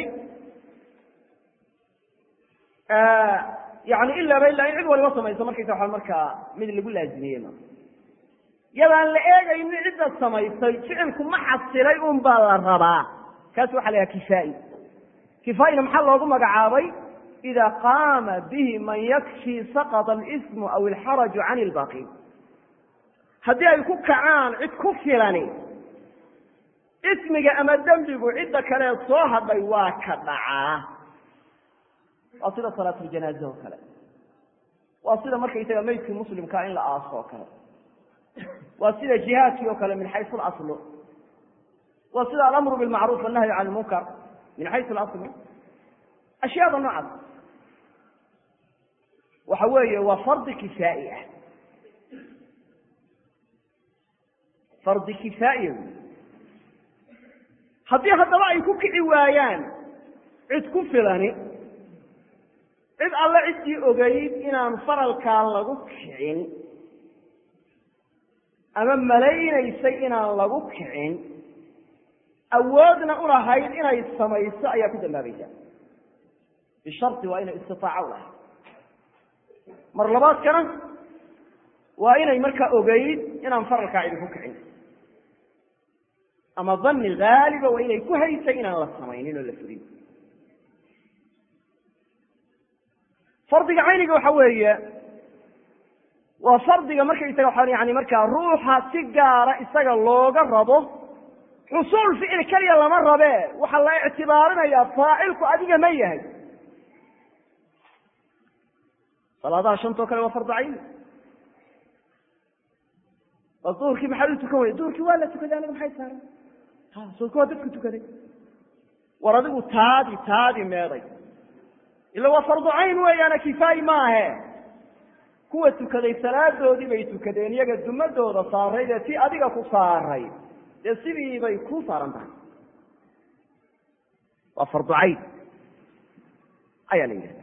yani ilaaba ilaa in cid waliba samayso markaysa waa markaa mid lagu laazimiyey ma yadaan la eegaynin cidda samaysay ficilku ma xasilay un baa la rabaa kaas waxa la yaha kifaa'i kifaa'ina maxaa loogu magacaabay ida qaama bihi man yakfi saqط اlsmu aw ilxaraju can اlbaqi haddii ay ku kacaan cid ku filani ismiga ama dembigu cidda kale soo hadhay waa ka dhacaa waa sida salaat ljanaaze oo kale waa sida markaysaga meydkii muslimkaa in la aaso oo kale waa sida jihaadkii oo kale min xaysu اlaslu waa sida alamru bilmacruuf wannahyu can lmunkar min xaysu اlaslu ashyaada noocaas waxa weeye waa fardi kifaa'i ah fardi kifaa'iya wy haddii haddaba ay ku kici waayaan cid ku filani cid alle ciddii ogeyd inaan faralkaa lagu kicin ama malaynaysay inaan lagu kicin awoodna ulahayd inay samayso ayaa ku dambaabaysa bisharti waa inay istitaaco ulahayd mar labaadkana waa inay markaa ogeyd inaan faralkaa cidi ku kicin ama dani haaliba waa inay ku haysay inaan la samaynin oo la furin fardiga cayniga waxa weeye waa fardiga markaysaga waa yani markaa ruuxa si gaara isaga looga rabo xusuul ficil keliya lama rabe waxaa la ictibaarinayaa faacilku adiga ma yahay salaadaha shantoo kale waa fardu cayni oo duhurkii maxaad u tukan weyda duhurkii waa la tukaday aniga maxay saaran ha soodka waa dadku tukaday war adigu taadi taadi meeday ila waa fardu cayn weeyaana kifaayi maahe kuwa tukaday salaadoodii bay tukadeen iyaga dumadooda saarayd ee ti adiga ku saaray dee sidii bay ku saaran tahay waa fardu cayn ayaa la yidhahda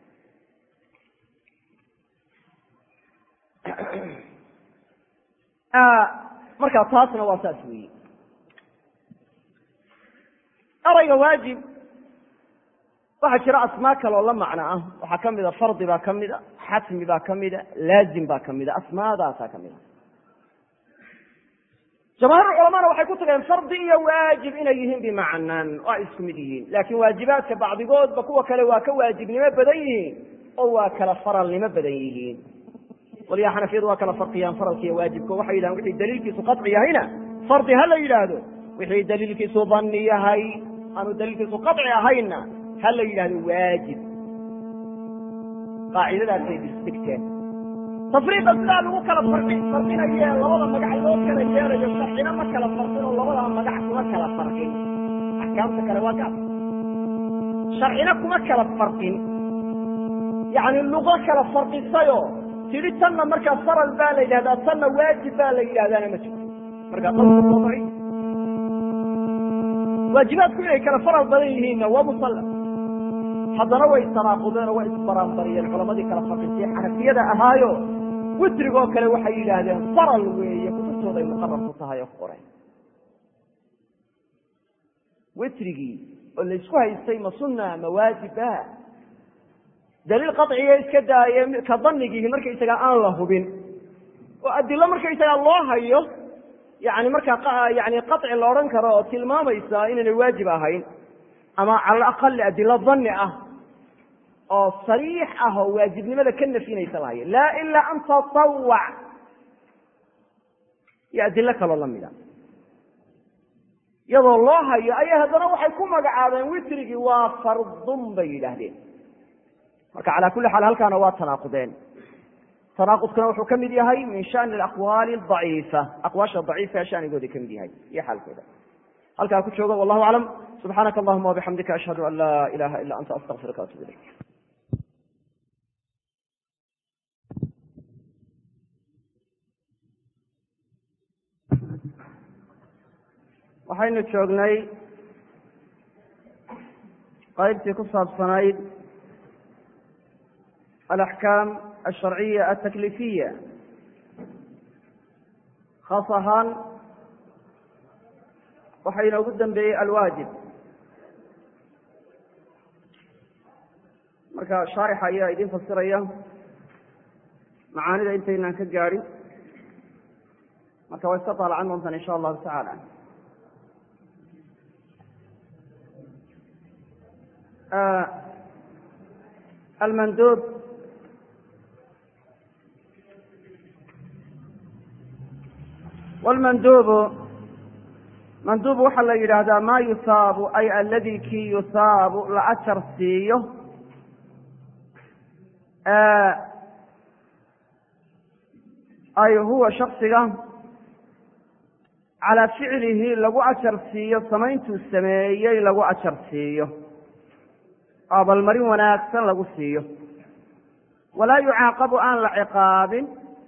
markaa taasna waa saas weeye erayga waajib waxaa jira asmaa kale oo la macno ah waxaa kamida fardi baa kamida xatmi baa kamida laazim baa kamida asmaadaasaa kamida jamaahiir culamana waxay ku tageen fardi iyo waajib inay yihiin bimacnan oo ay isku mid yihiin laakiin waajibaadka bacdigoodba kuwa kale waa ka waajibnimo badan yihiin oo waa kala faralnimo badan yihiin qolyaha xanafiyadu waa kala farqiyaan faralka iyo waajibka waxay yidhahan wixii daliilkiisu qaطci yahayna fardi ha la yidhaahdo wixii daliilkiisu dani yahay aanu daliilkiisu qaطci ahayna ha la yidhahdo waajib qaacidadaasay isdegteen tafriiqa sidaa lagu kala farqi farqinaye labada magac loo kala yeelayo sharcina ma kala farqin oo labada magac kuma kala farqin axkaamta kale waa gaab sharcina kuma kala farqin yani lugo kala farqisayo tidhi tanna markaa faral baa la yidhahdaa tanna waajib baa la yidhahdaana ma jirto markaa qawlku waa daciif waajibaadku inay kala faral badan yihiinna waa musalla haddana way tanaaqudeen oo way isbaraanbariyeen culamadii kala farqisay xanafiyada ahaayo witrigoo kale waxay yidhaahdeen faral weeye kutubtooday muqarar ku tahay oo ku qoray witrigii oo laysku haystay ma sunna ma waajiba daliil qaciya iska daaye ka danigiihi markaysaga aan la hubin oo adilo markaysaga loo hayo yani markaa yani qaطci la odhan karo oo tilmaamaysa inaynay waajib ahayn ama cala aqali adilo dani ah oo sariix ah oo waajibnimada ka nafinaysa la hayo laa ilaa an tatawac iyo adilo kaloo lamida iyadoo loo hayo ayaa haddana waxay ku magacaabeen witrigii waa fardun bay yidhaahdeen marka calaa kulli xaal halkaana waa tanaaqudeen tanaaqudkuna wuxuu ka mid yahay min shani aqwaali daciifa aqwaasha daciifka shanigooda ka mid yahay iyo xaalkooda halkaa ku joogo wallahu aclam subxaanaka allahuma wabixamdika ashhadu an laa ilaha ila anta astaqfiruka atub ilayk waxaynu joognay qaybtii ku saabsanayd alaxkaam alsharciya altaklifiya khaas ahaan waxaa inoogu dambeeyey alwaajib marka shaarixa ayaa idin fasiraya macaanida intaynaan ka gaadhin marka waa iska taalacan doontaan insha allahu tacaala almanduub wlmanduubu manduub waxaa la yidhaahdaa ma yusaabu ay aladi kii yusaabu la ajar siiyo ay huwa shaksiga calaa ficlihi lagu ajar siiyo samayntuu sameeyey lagu ajar siiyo oo abalmarin wanaagsan lagu siiyo walaa yucaaqabu aan la ciqaabin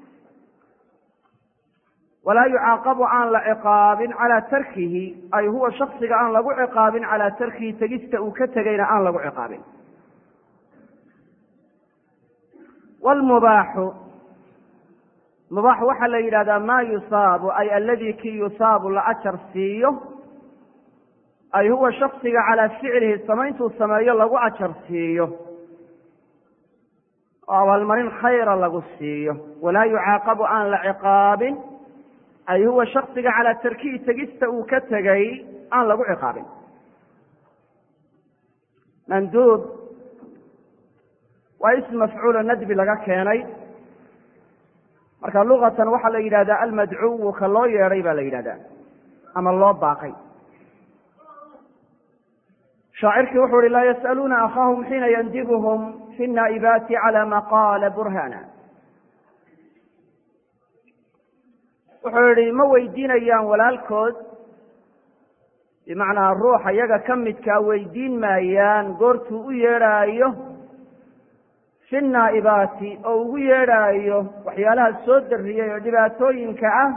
walaa yucaaqabu aan la ciqaabin calaa tarkihi ay huwa shaksiga aan lagu ciqaabin calaa tarkihi tegista uu ka tegayna aan lagu ciqaabin wlmubaaxu mubaax waxaa la yidhahdaa ma yusaabu ay aladi kii yusaabu la ajar siiyo ay huwa shaksiga calaa ficlihi samayntuu sameeyo lagu ajar siiyo oo abaalmarin khayra lagu siiyo walaa yucaaqabu aan la ciqaabin ay huwa shaksiga calaa tarkihi tegista uu ka tegay aan lagu ciqaabin manduub waa ism mafcuulo nadbi laga keenay marka luqatan waxaa la yidhahdaa almadcuwu ka loo yeedhay baa la yidhahdaa ama loo baaqay shaacirkii wuxuu uhi laa yas'aluuna akhaahum xiina yandibuhum fi naa'ibaati cala ma qaala burhana wuxuu yihi ma weydiinayaan walaalkood bimacnaa ruuxa iyaga ka midkaa weydiin maayaan goortuu u yeedhaayo fi naa'ibaati oo ugu yeedhaayo waxyaalaha soo darriyey oo dhibaatooyinka ah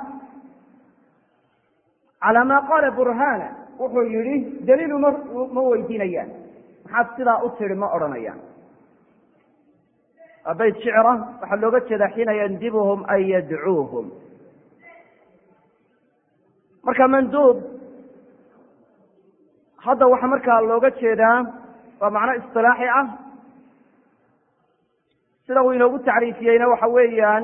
calaa maa qaala burhana wuxuu yidhi daliilu ma ma weydiinayaan maxaad sidaa u tidhi ma odhanayaan waa bayt shicra waxaa looga jeedaa xiina yandibuhum ay yadcuuhum marka manduub hadda waxaa markaa looga jeedaa waa macno isilaaxi ah sida uu inoogu tacriifiyeyna waxa weeyaan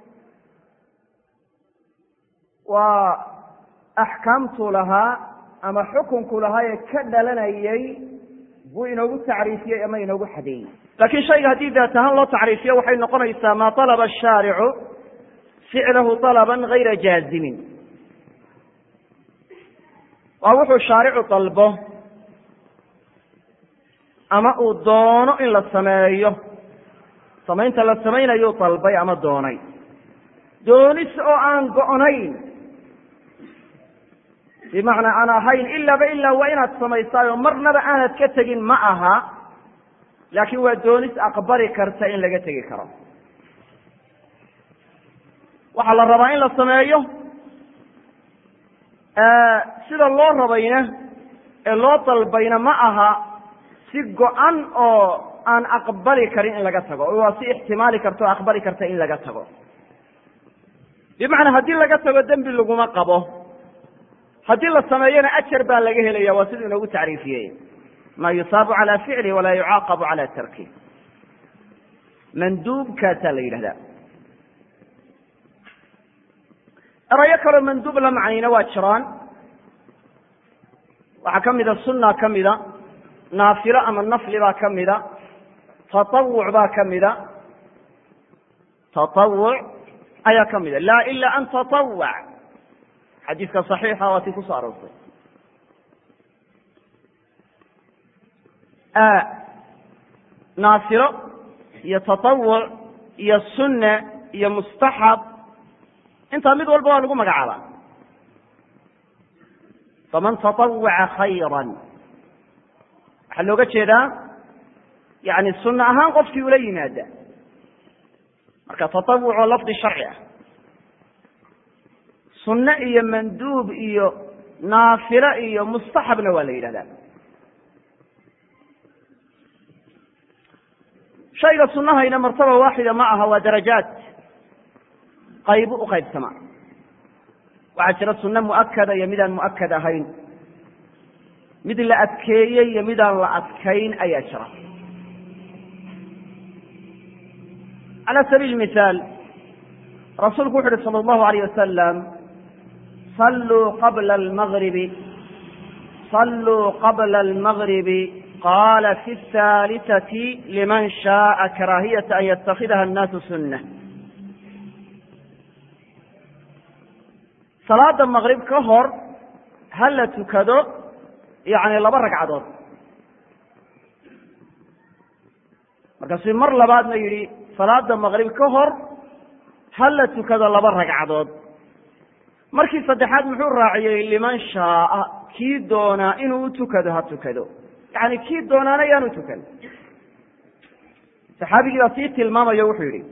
waa axkaamtuu lahaa ama xukunku lahaa ee ka dhalanayay buu inoogu tacriifiyey ama inoogu xadeeyey laakiin shayga haddii daat ahaan loo tacriifiyo waxay noqonaysaa maa alaba ashaaricu ficlahu alaban gayra jaazimin waa wuxuu shaaricu dalbo ama uu doono in la sameeyo samaynta la samaynayuu dalbay ama doonay doonis oo aan go'nayn bimacnaa aan ahayn ilaaba ilaa waa inaad samaysaayo marnaba aanad ka tegin ma aha laakiin waa doonis aqbali karta in laga tegi karo waxaa la rabaa in la sameeyo sida loo rabayna ee loo dalbayna ma aha si go-an oo aan aqbali karin in laga tago waa si ixtimaali karta oo aqbali karta in laga tago bimacnaa haddii laga tago dembi laguma qabo haddii la sameeyona ajar baa laga helaya waa siduu inoogu tacriifiyey ma yusaabu cala ficlih walaa yucaaqabu cala tarkih manduubkaasaa la yidhahdaa erayo kaloo manduub la macnayna waa jiraan waxaa ka mida sunna ka mida naafilo ama nafli baa ka mida tatawuc baa ka mida tatawuc ayaa ka mida laa ila an tatawac xadiiska صaxiixa waa tii kusoo aroortay naafilo iyo tatawuc iyo sunne iyo mustaxab intaa mid walba waa lagu magacaabaa faman tatawwaca khayra waxaa looga jeedaa yani sunne ahaan qofkii ula yimaada marka tatawuc oo lafdi sharci ah sunne iyo manduub iyo naafilo iyo mustaxabna waa la yidhahdaa shayga sunahayna martaba waaxida ma aha waa darajaat qaybu u qaybsamaa waxaa jira sunne mu'akada iyo midaan mu'akad ahayn mid la adkeeyey iyo midaan la adkayn ayaa jira calى sabiil mihaal rasuulku wuxu uhi salى اllahu alayh wasalam salluu qabla almagribi salluu qabla almagribi qala fi الثaaliثaةi liman shaءa karaahiyata an yatakhidaha الnaasu sunة salaada maqrib ka hor ha la tukado yani laba ragcadood markaasuu mar labaadna yidhi salaada maqrib ka hor ha la tukado laba ragcadood markii saddexaad muxuu raaciyey liman shaaa kii doonaa inuu utukado ha tukado yani kii doonaana yaanu tukan saxaabigii baa sii tilmaamayo wuxuu yidhi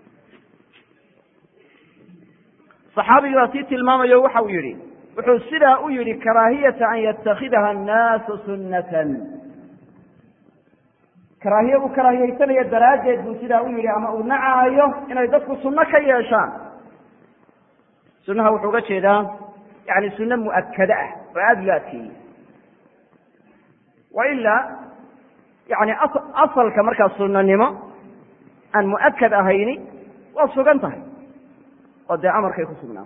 saxaabigii baa sii tilmaamayo waxa uu yidhi wuxuu sidaa u yidhi karaahiyata an yatakhidaha annaasu sunnatan karaahiye uu karaahiyeysanayo daraaddeed buu sidaa u yidhi ama uu nacaayo inay dadku sunno ka yeeshaan sunnaha wuxuu uga jeedaa yani sunno mu'akade ah oo aada loo adkeeyey wa ilaa yani asalka markaa sunnanimo aan mu'akad ahayni waa sugan tahay oo dee amarkay ku sugnaa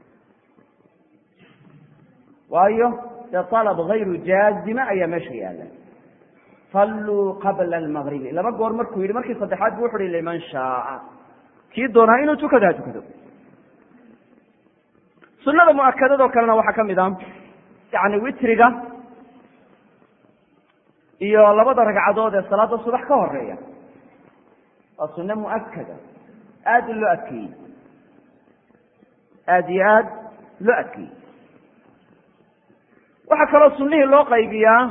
waayo dee alab hayru jaazima ayaa meesha yaalla salluu qabla almagribi laba goor markuu yidhi markii saddexaad bu wuxu uhi liman shaaa kii doonaa inuu tukado ha tukado sunada mu'akadadoo kalena waxaa ka mid a yani witriga iyo labada ragcadood ee salaada subax ka horeeya waa sunne mu'akada aada loo adkeeyey aada iyo aad loo adkeeyey waxaa kaloo sunnihii loo qaybiyaa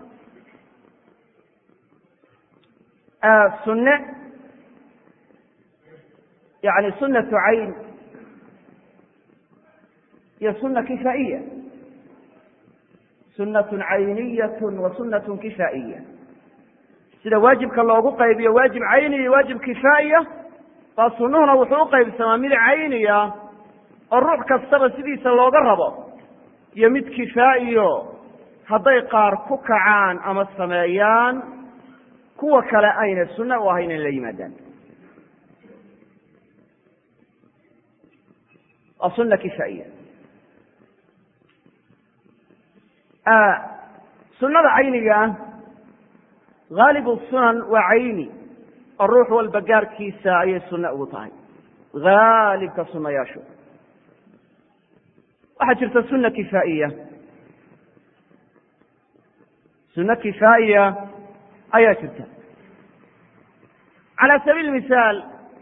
sunne yani sunnatu cayn iyo sunna kifaa'iya sunnatun cayniyatun wa sunnatun kifaa'iya sida waajibka loogu qaybiyo waajib cayni iyo waajib kifaa'iya baa sunnuhuna wuxuu u qaybsamaa mid cayniya oo ruux kastaba sidiisa looga rabo iyo mid kifaa'iyo hadday qaar ku kacaan ama sameeyaan kuwa kale ayna sunno u ahayn in la yimaadaan waa sunna kifaa'iya sunnada cayniga ah haalibu sunan waa cayni oo ruux walba gaarkiisa ayay sunno ugu tahay haalibka sunayaashu waxaa jirta sunna kifaa'iya sunno kifaa'iya ayaa jirta calى sabiil misaal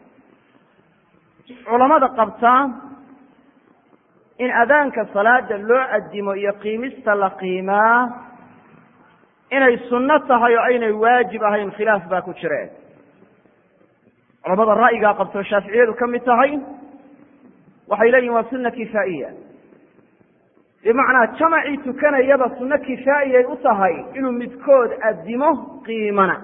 culamada qabtaa in adaanka salaada loo adimo iyo qiimista la qiimaa inay sunno tahay oo aynay waajib ahayn khilaaf baa ku jire culamada ra'yigaa qabto shaaficiyadu ka mid tahay waxay leeyihin waa sunna kifaa'iya bimacnaa jamacii tukanayaba sunno kifaa'iyay u tahay inuu midkood adimo qiimana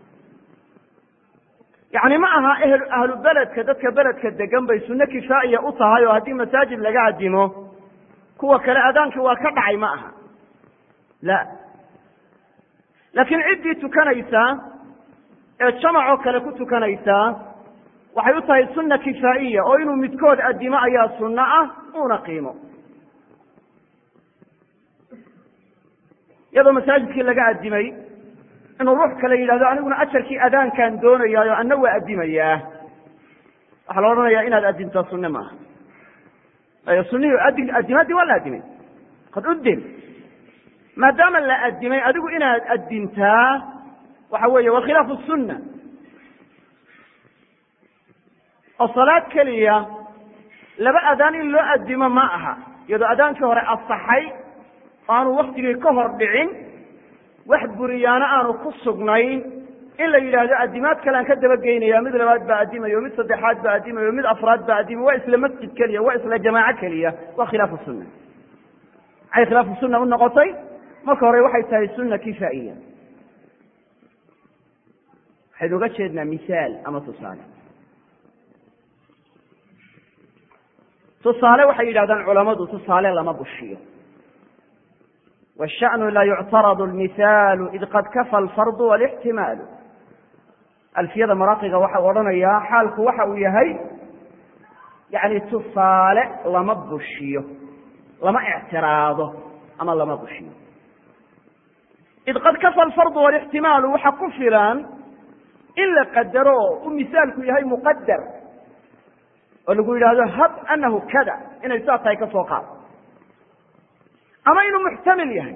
yacni ma aha ehl ahlu beledka dadka beledka degan bay sunno kifaa'iya u tahay oo haddii masaajid laga adimo kuwa kale adaankii waa ka dhacay ma aha la laakiin ciddii tukanaysaa ee jamacoo kale ku tukanaysaa waxay u tahay sunna kifaa'iya oo inuu midkood addimo ayaa sunno ah uuna qiimo iyadoo masaajidkii laga addimay inuu ruux kale yidhahdo aniguna ajarkii adaankaan doonayaayo anna waa addimayaa waxaa la odhanayaa inaad addimtaa sunne maaha ayo sunihii adi addimaddii waa la addimay qad uddin maadaama la addimay adigu inaad addintaa waxa weeye waa khilaafu sunna oo salaad keliya laba adaan in loo addimo ma aha iyadoo adaankii hore asaxay oo aanu waktigii ka hor dhicin wax buriyaano aanu ku sugnayn in la yidhaahdo addimaad kale aan ka dabageynaya mid labaad baa addimayo mid saddexaad baa addimayo mid afraad baa addimay waa isla masjid keliya waa isla jamaaco keliya waa khilaafu sunna maxay khilaafu sunna u noqotay marka hore waxay tahay sunna kifaa'iya waxaynu uga jeednaa misaal ama tusaale tusaale waxay yidhahdaan culamadu tusaale lama bushiyo washanu la yuctaradu lmihaalu id qad kafa alfardu walixtimaalu alfiyada maraaqiga waxau odhanayaa xaalku waxa uu yahay yani tusaale lama bushiyo lama ictiraado ama lama bushiyo id qad kafa alfardu walixtimaalu waxa ku filan in la qadaro u misaalku yahay muqadar oo lagu yidhaahdo hab anahu kada inay saa tahay ka soo qaad ama inuu muxtamil yahay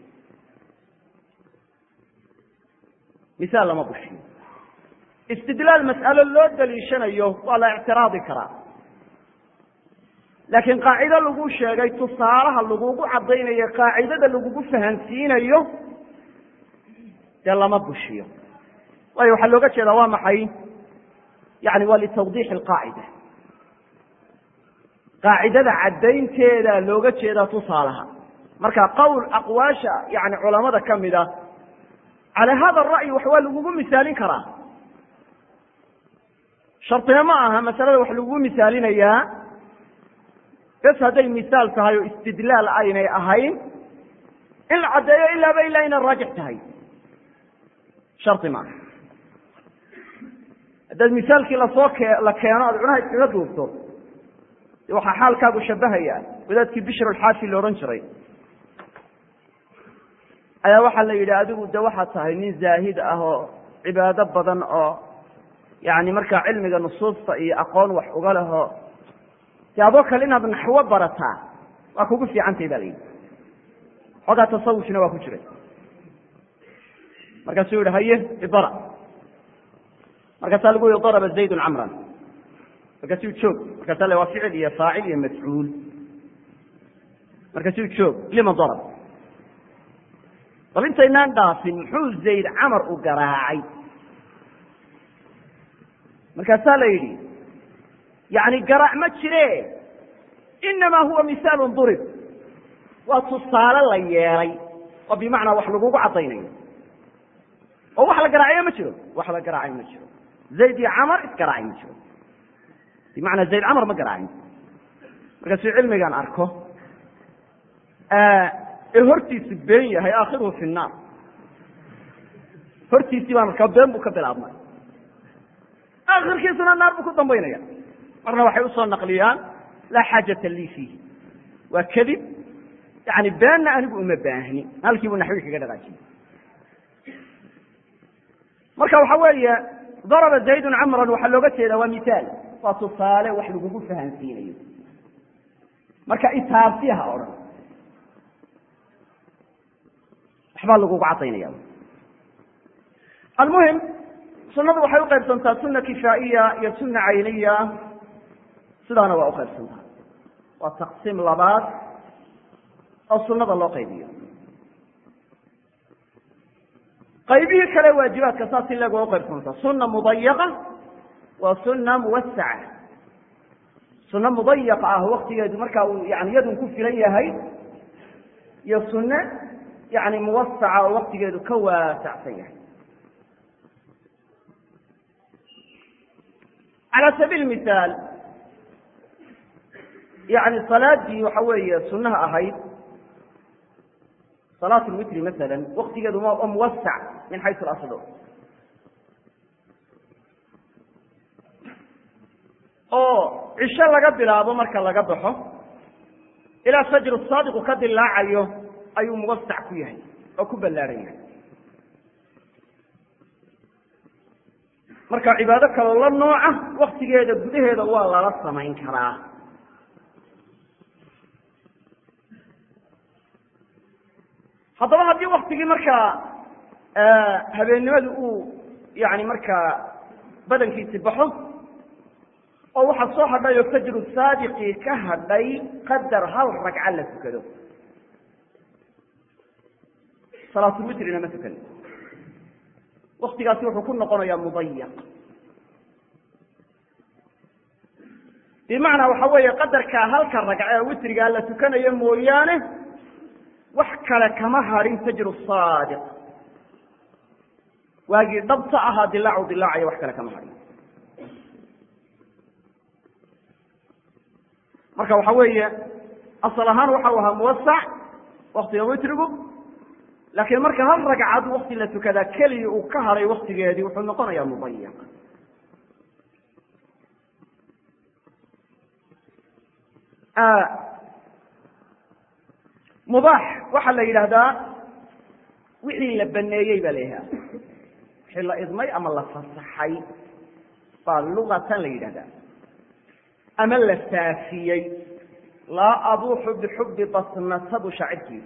misaal lama bushiyo istidlaal mas'alo loo daliishanayo waa la ictiraadi karaa laakiin qaacido lagu sheegay tusaalaha lagugu caddaynayo qaacidada lagugu fahansiinayo dee lama bushiyo waayo waxaa looga jeedaa waa maxay yani waa litawdiix alqaacida qaacidada caddaynteeda looga jeedaa tusaalaha marka qowl aqwaasha yani culamada ka mid a calaa hada ra'yi wax waa lagugu misaalin karaa shartina ma aha masalada wax lagugu misaalinayaa bes hadday misaal tahay oo istidlaal aynay ahayn in la caddeeyo ilaaba ilaa inay raajix tahay shardi maaha haddaad misaalkii lasoo ke la keeno aad cunaha iskaga duubto de waxaa xaalkaagu shabahaya wadaadkii bishr alxaafi la odhan jiray ayaa waxaa la yidhi adigu de waxaad tahay nin zaahid ah oo cibaado badan oo yani markaa cilmiga nusuusta iyo aqoon wax uga leho de adoo kale inaad naxwo barataa waa kugu fiicantahy ba la yidhi xoogaa tasawufna waa ku jiray markaasuu yihi haye ibara markaasaa lagu yihi daraba zaydun camran markaasuu joog markaasa le waa ficil iyo faacil iyo mafcuul markaasuu joog lima darab bal intaynaan dhaafin muxuu zayd camar u garaacay markaasaa la yidhi yani garaac ma jire inamaa huwa misaalu durib waa tusaale la yeelay oo bimacnaa wax lagugu caddaynayo oo wax la garaacayo ma jiro wax la garaacayo ma jiro zayd iyo camar isgaraacay ma jiro bimacnaa zayd camar ma garaacin markaasuu cilmigan arko ee hortiisu been yahay aakhiruhu fi nnaar hortiisii baan arkaa been buu ka bilaabmay aakhirkiisuna naar buu ku dambaynaya marna waxay usoo naqliyaan laa xaajata lii fiihi waa kadib yani beenna anigu uma baahni halkii buu naxwi kaga dhaqaajiyey marka waxa weeye daraba zaydun camran waxaa looga jeedaa waa misaal waa tusaale wax lagugu fahansiinayo marka itaabsiha odhan waxbaa lagugu cadaynaya almuhim sunadu waxay uqaybsantaa suna kifaa'iya iyo suna cayniya sidaana waa uqaybsantaa waa taqsiim labaad oo sunada loo qaybiyo qaybihii kale waajibaadka saas in leg waa uqaybsantaa suna mudayaqa waa suna muwasaca sunno mudayaqa ah waktigeedu markaa uu yani yadun ku filan yahay iyo sunne yani muwasaca oo waktigeedu ka waasacsan yahay calى sabiil mihaal yani salaadii waxa weeye sunaha ahayd salaat lwitri masala waktigeedu waa muwasac min xaysu aslo oo cisho laga bilaabo marka laga baxo ilaa fajru saadiqu ka dilaacayo ayuu muwasac ku yahay oo ku ballaaran yahay marka cibaado kaloo la nooca waktigeeda gudaheeda waa lala samayn karaa haddaba haddii waktigii markaa habeennimadu uu yani markaa badankiisi baxo oo waxaa soo hadhay oo fajru saadiqii ka hadhay qadar hal ragca la tukado salaatulwitrina ma tukan waktigaasi wuxuu ku noqonayaa mudayaq bimacnaa waxa weeye qadarkaa halka ragca ee witrigaa la tukanayo mooyaane wax kale kama hadhin fajru saadiq waagii dhabta ahaa dilaacu dilaacayo wax kale kama hadhin marka waxa weeye asal ahaan waxau ahaa muwasac waktiga witrigu laakiin marka hal ragcad wakti la tukadaa keliya uu ka hadhay waktigeedii wuxuu noqonayaa mudayaq mubaax waxaa la yidhaahdaa wixii la baneeyey baa la yidhahda wixii la idmay ama la fasaxay baa lugatan la yidhahdaa ama la faafiyey laa abuuxu bixubbi basnata buu shaacirku yidhi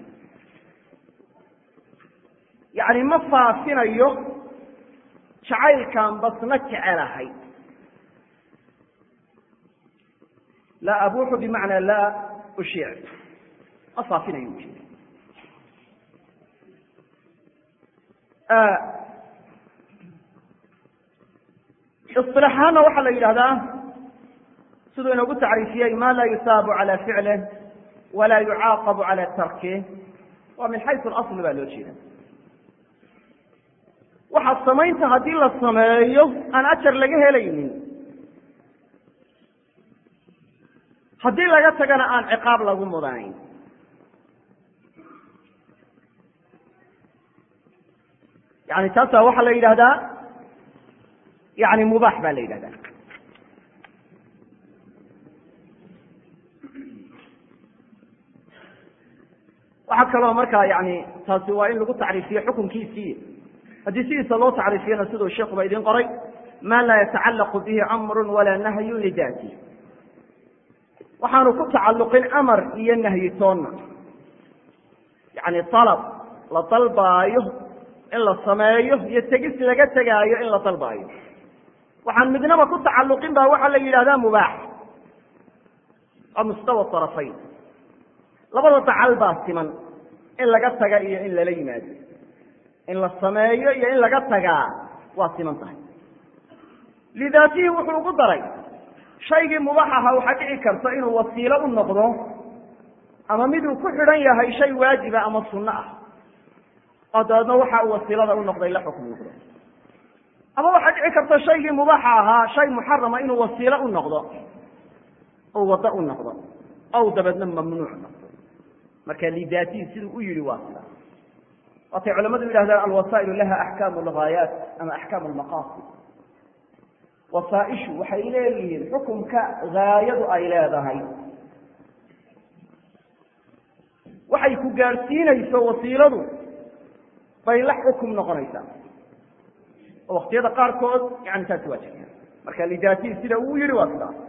yacni ma faafinayo jacaylkaan basna jecelahay laa abuuxu bimacnaa laa ushiic ma faafinayo ujeeda isilaax ahaana waxaa la yidhahdaa siduu inoogu tacriifiyey ma laa yusaabu calى ficlih walaa yucaaqabu calى tarkih waa min xaysu اlasl baa loo jeeda waxaa samaynta haddii la sameeyo aan ajar laga helaynin haddii laga tagana aan ciqaab lagu mudanayn yani taasa waxaa la yidhahdaa yani mubaax baa la yidhahdaa waxaa kaloo markaa yani taasi waa in lagu tacriifiyo xukunkiisii haddii sidiisa loo tacriifiyana siduu sheikuba idin qoray ma laa yatacallaqu bihi amru walaa nahyu lidaati waxaanu ku tacalluqin amar iyo nahyi toonna yani alab la dalbaayo in la sameeyo iyo tegis laga tegaayo in la dalbaayo waxaan midnaba ku tacalluqin ba waxaa la yidhahdaa mubaax waa mustawa arafayn labada dacal baa siman in laga taga iyo in lala yimaado in la sameeyo iyo in laga tagaa waa siman tahay lidaatihi wuxuu ugu daray shaygii mubaax ahaa waxaa dhici karta inuu wasiilo u noqdo ama miduu ku xidhan yahay shay waajiba ama sunno ah oo dabeedna waxa uu wasiilada u noqday la xukm noqdo ama waxaa dhici karta shaygii mubaaxa ahaa shay muxarama inuu wasiilo u noqdo oo waddo u noqdo ow dabeedna mamnuuc noqdo marka lidaatihi siduu u yihi waa sida waatay culamadu yidhahdaan alwasaa'ilu laha axkaamu lghaayaat ama axkaamu lmaqaasid wasaaishu waxay leeyihiin xukumka haayadu ay leedahay waxay ku gaadhsiinayso wasiiladu bay la xukum noqonaysaa oo waktiyada qaarkood yani taasi waa jirta marka lidaatihi sida uu yihi waa sidaas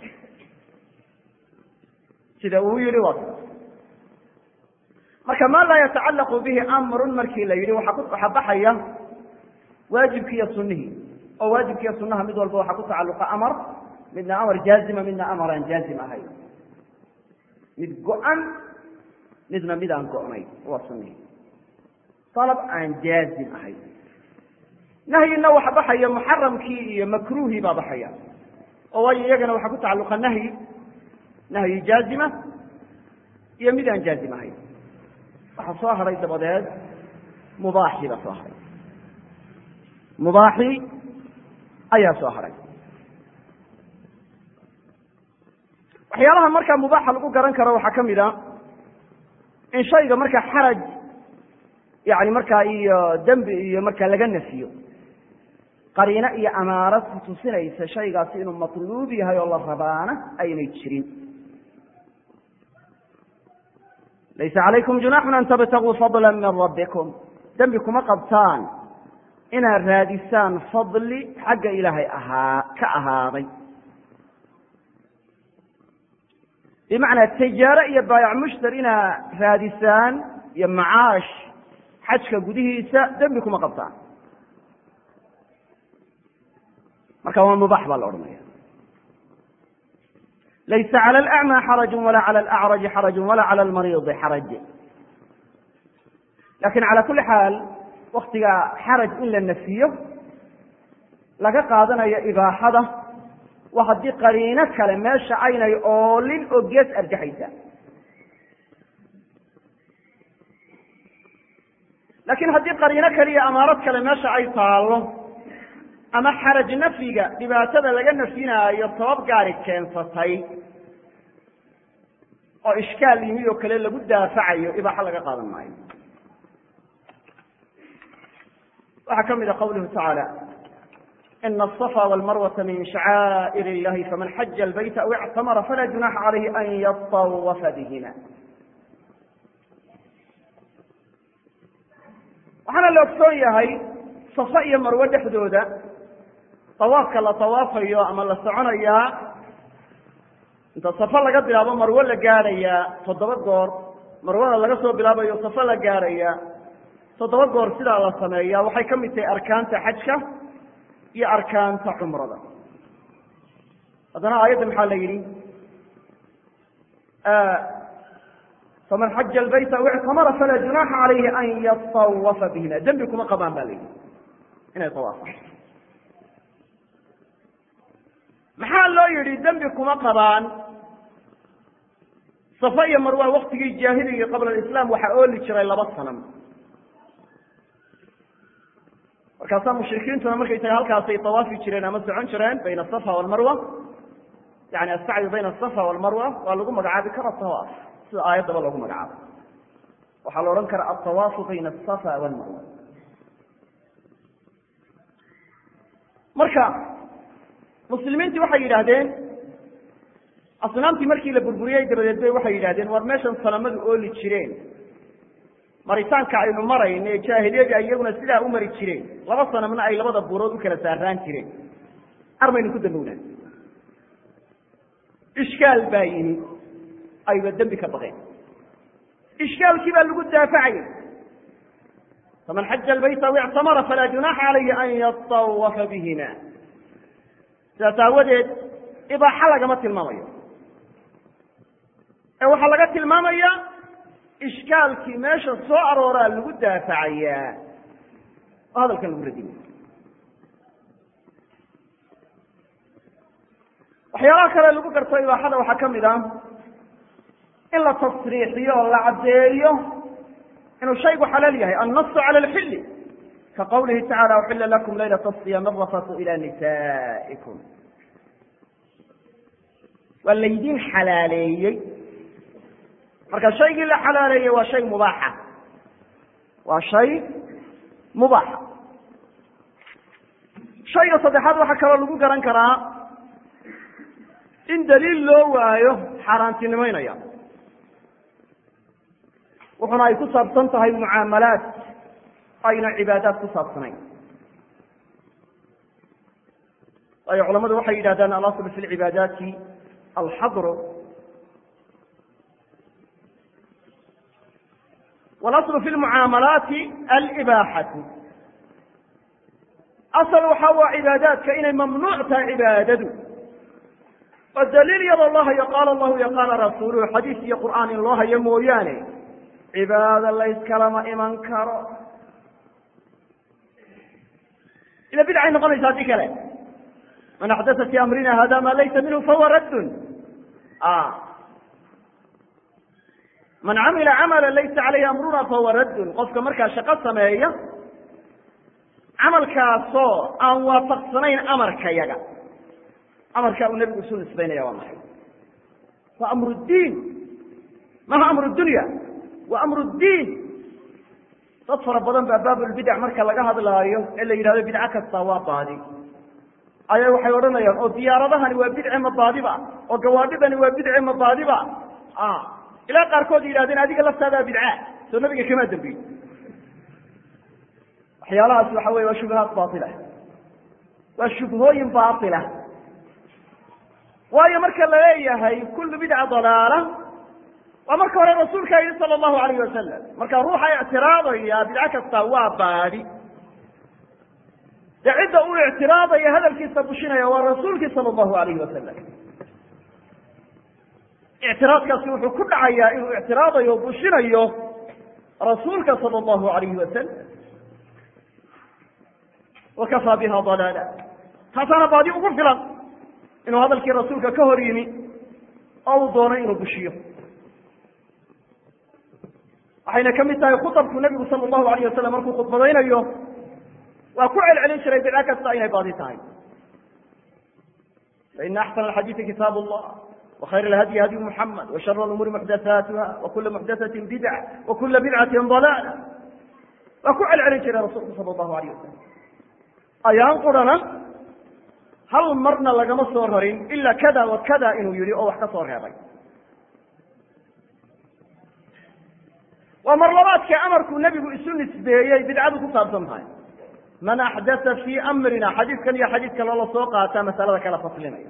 sida uu yihi waa sidaas marka ma laa yatacallaqu bihi amrun markii la yidhi waxaa baxaya waajibki iyo sunihii oo waajibkiiyo sunaha mid walba waxaa ku tacalluqa amar midna amar jaazima midna amar aan jaazim ahayn mid go-an midna mid aan go-nayn waa sunihii dalab aan jaazim ahayn nahyina waxa baxaya muxaramkii iyo makruuhii baa baxaya oo waayo iyagana waxaa ku tacalluqa nahyi nahyi jaazima iyo mid aan jaazim ahayn waxaa soo haray dabadeed mubaaxii baa soo haray mubaaxii ayaa soo haray waxyaalaha markaa mubaaxa lagu garan karo waxaa ka mid a in shayga markaa xaraj yani markaa iyo dembi iyo markaa laga nafiyo qariino iyo amaarad ku tusinaysa shaygaasi inuu matluub yahay oo la rabaana aynay jirin laysa calaykum junaxun an tabtaguu fadla min rabbikum dembi kuma qabtaan inaad raadisaan fadli xagga ilaahay ahaa ka ahaaday bimacnaa tijaaro iyo baayac mushtar inaad raadisaan iyo macaash xajka gudihiisa dembi kuma qabtaan marka waa mubax baa la odhanaya laysa calى اlأcmى xaraju wala calى اlأcraji xaraju wala calى اlmariidi xaraj lakin calى kuli xaal waktiga xaraj in la nafiyo laga qaadanayo ibaaxada waa haddii qariino kale meesha aynay oolin oo gees arjaxaysa lakin haddii qariino kale iyo amaarad kale meesha ay taalo ama xaraj nafyiga dhibaatada laga nafyinaayo sabab gaari keensatay oo ishkaal yimi oo kale lagu daafacayo ibaaxo laga qaadan maayo waxaa ka mid a qawluhu tacaala ina aلصفa wاlmarwata min shacaa'ir اllahi faman xaja اlbayta aw اctamara falaa junaxa calayhi an yaطawafa bihima waxaana la ogsoon yahay safa iyo marwe dhexdooda tawaafka la tawaafayo ama la soconayaa inta safa laga bilaabo marwe la gaadhayaa toddoba goor marwada laga soo bilaabayo safa la gaadhayaa toddoba goor sidaa la sameeyaa waxay ka mid tahay arkaanta xajka iyo arkaanta cumrada haddana aayadda maxaa la yidhi faman xaja albayta aw ictamara falaa junaxa calayhi an yatawafa bihima dembi kuma qabaan ba la yidhi inay tawaafaan maxaa loo yidhi dembi kuma qabaan safa iyo marwa waktigii jaahiliga qabla alislaam waxaa ooli jiray laba sanam markaasaa mushrikiintuna markay tahay halkaasay tawaafi jireen ama socon jireen bayna asafa walmarwa yani asacyu bayna asafa walmarwa waa lagu magacaabi kara tawaaf sida aayaddaba loogu magacaabo waxaa la odhan karaa altawaafu bayna asafa walmarwa marka muslimiintii waxay yidhaahdeen asnaamtii markii la burburiyey dabadeed bay waxay yidhahdeen war meeshan sanamadu ooli jireen maritaanka aynu marayno ee jaahiliyadii ay iyaguna sidaa u mari jireen laba sanamna ay labada buurood u kala saaraan jireen armaynu ku dambownaa ishkaal baa yimi ayba dembi ka baqeen ishkaalkii baa lagu daafacayay faman xaja albayta aw ictamara falaa junaxa calayhi an yatawafa bihima sidaas aawadeed ibaaxa lagama tilmaamayo ee waxaa laga tilmaamaya ishkaalkii meesha soo arooraa lagu daafacayaa oo hadalkan lagu radinaya waxyaalaha kale lagu garto ibaaxada waxaa ka mid ah in la tasriixiyo oo la caddeeyo inuu shaygu xalaal yahay annasu cala alxilli ka qawlihi tacala uxila lakum laylata asiyaam arafatu ila nisaikum waa laydin xalaaleeyey marka shaygii la xalaaleeyey waa shay mubaaxa waa shay mubaaxa shayga saddexaad waxaa kaloo lagu garan karaa in daliil loo waayo xaaraantinimaynaya wuxuna ay ku saabsan tahay mucaamalaat ayna cibaadaad ku saabsanayn waayo culamadu waxay yidhahdaan alasl fi lcibaadaati alxadru walaslu fi lmucaamalaati alibaaxatu asal waxa waa cibaadaadka inay mamnuuc tahay cibaadadu oo daliil iyadoo loo hayo qaala allahu iyo qaala rasuuluhu xadiis iyo qur'aan in loo hayo mooyaane cibaado layskalama iman karo ila bidcay noqonaysa haddii kale man axdasa fi amrina hada ma laysa minhu fahuwa raddun man camila camala laysa calayhi amruna fahuwa raddun qofka markaa shaqo sameeya camalkaasoo aan waafaqsanayn amarka yaga amarkaa uu nebigu isu nisbaynaya waa maxay waa amru diin maha amru dunya waa amru diin dad fara badan baa baabulbidac marka laga hadlaayo ee la yidhahdo bidco kasta waa baadi ayaa waxay odhanayaan oo diyaaradahani waa bidce ma baadiba oo gawaadhidani waa bidce ma baadiba ilaa qaarkood yidhahdeen adiga laftaadaa bidca soo nabiga kamaa dambiye waxyaalahaas waxa weye waa shubahaat baila waa shubhooyin baila waayo marka la leeyahay kullu bidca dalaala waa marka hore rasuulkaa yihi sala allahu alayh wasalam marka ruuxa ictiraadaya bidco kasta waa baadi dee cidda uu ictiraadaya hadalkiisa bushinaya waa rasuulkii sala allahu alayhi wasalam ictiraadkaasi wuxuu ku dhacayaa inuu ictiraadayo o bushinayo rasuulka sala allahu alayhi wasalam wakafaa biha dalaala taasaana baadi ugu filan inuu hadalkii rasuulka ka hor yimi oo uu doonay inuu bushiyo waxayna ka mid tahay khutabku nebigu sala allahu alayh wasalam markuu khudbadaynayo waa ku celcelin jiray bidco kasta inay baadi tahay faina axsana alxadiidi kitaab allah وخyر الhdي hdي محمد وشhر الأمور محdثاaتha وkula محdثة بdعة وkula بdعة ضلالة waa ku celcelin jiray rasulku salى الlahu عalيه wasalam ayaan qurana hal marna lagama soo rarin ila kada wa kada inuu yihi oo wax ka soo reebay waa marlabaadka amarkuu nebigu isu nisbeeyey bidcadu ku saabsan tahay man أxdaثa fي أmrina xadiidkan iyo xadiid kale la soo qaataa masalada kala faslinaya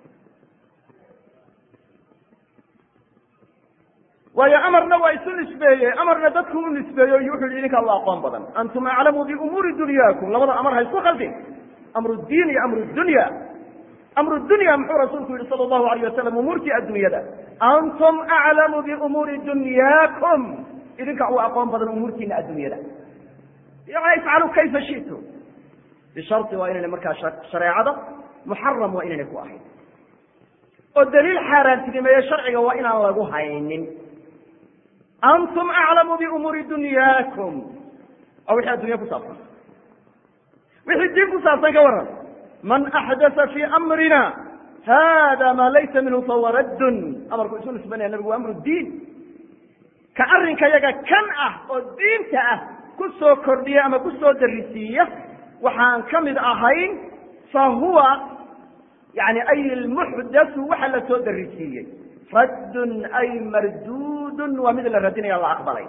waayo amarna waa isu nisbeeye amarna dadku u nisbeeyo wuxu yihi idinkaa u aqoon badan antum aclamu biumuuri dunyaakum labada amar ha isku khaldin amru diin iyo amru dunya amru dunya muxuu rasuulku yihi sala allahu alayh wasalam umuurtii addunyada antum aclamu biumuuri dunyaakum idinka u aqoon badan umuurtiina addunyada yani ifcalu kayfa shitu bishari waa inayna markaa shareecada muxaram waa inayna ku ahayn oo daliil xaaraantinimeeye sharciga waa inaan lagu haynin antum aclamu biumuuri dunyaakum waa wixii addunya ku saabsan wixii diin ku saabsan ka waran man axdasa fii amrina hada maa laysa minhu fahuwa raddun amarku isu nisbanaya nabigu waa amru diin ka arrinka yaga kan ah oo diinta ah ku soo kordhiya ama ku soo darisiiya waxaan ka mid ahayn fa huwa yani ay lmuxdathu waxa la soo darisiiyey raddun ay mardudun waa mid la radinaya la aqbalay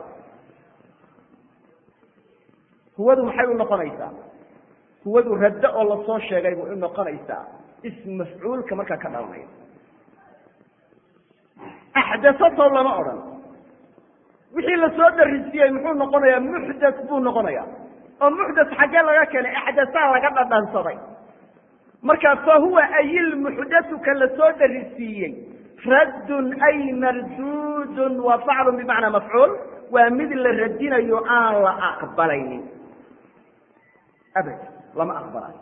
huwadu maxay u noqonaysaa huwadu raddo oo lasoo sheegay bay u noqonaysaa ism mafcuulka markaa ka dhalanaya axdasato lama odhan wixii lasoo darisiiyey muxuu noqonayaa muxdas buu noqonaya oo muxdas xaggee laga keenay axdasaa laga dhadhansaday marka fa huwa ayilmuxdathu ka lasoo darisiiyey raddun ay mardudun waa faclun bimacnaa mafcuul waa mid la radinayo aan la aqbalaynin abad lama aqbalayo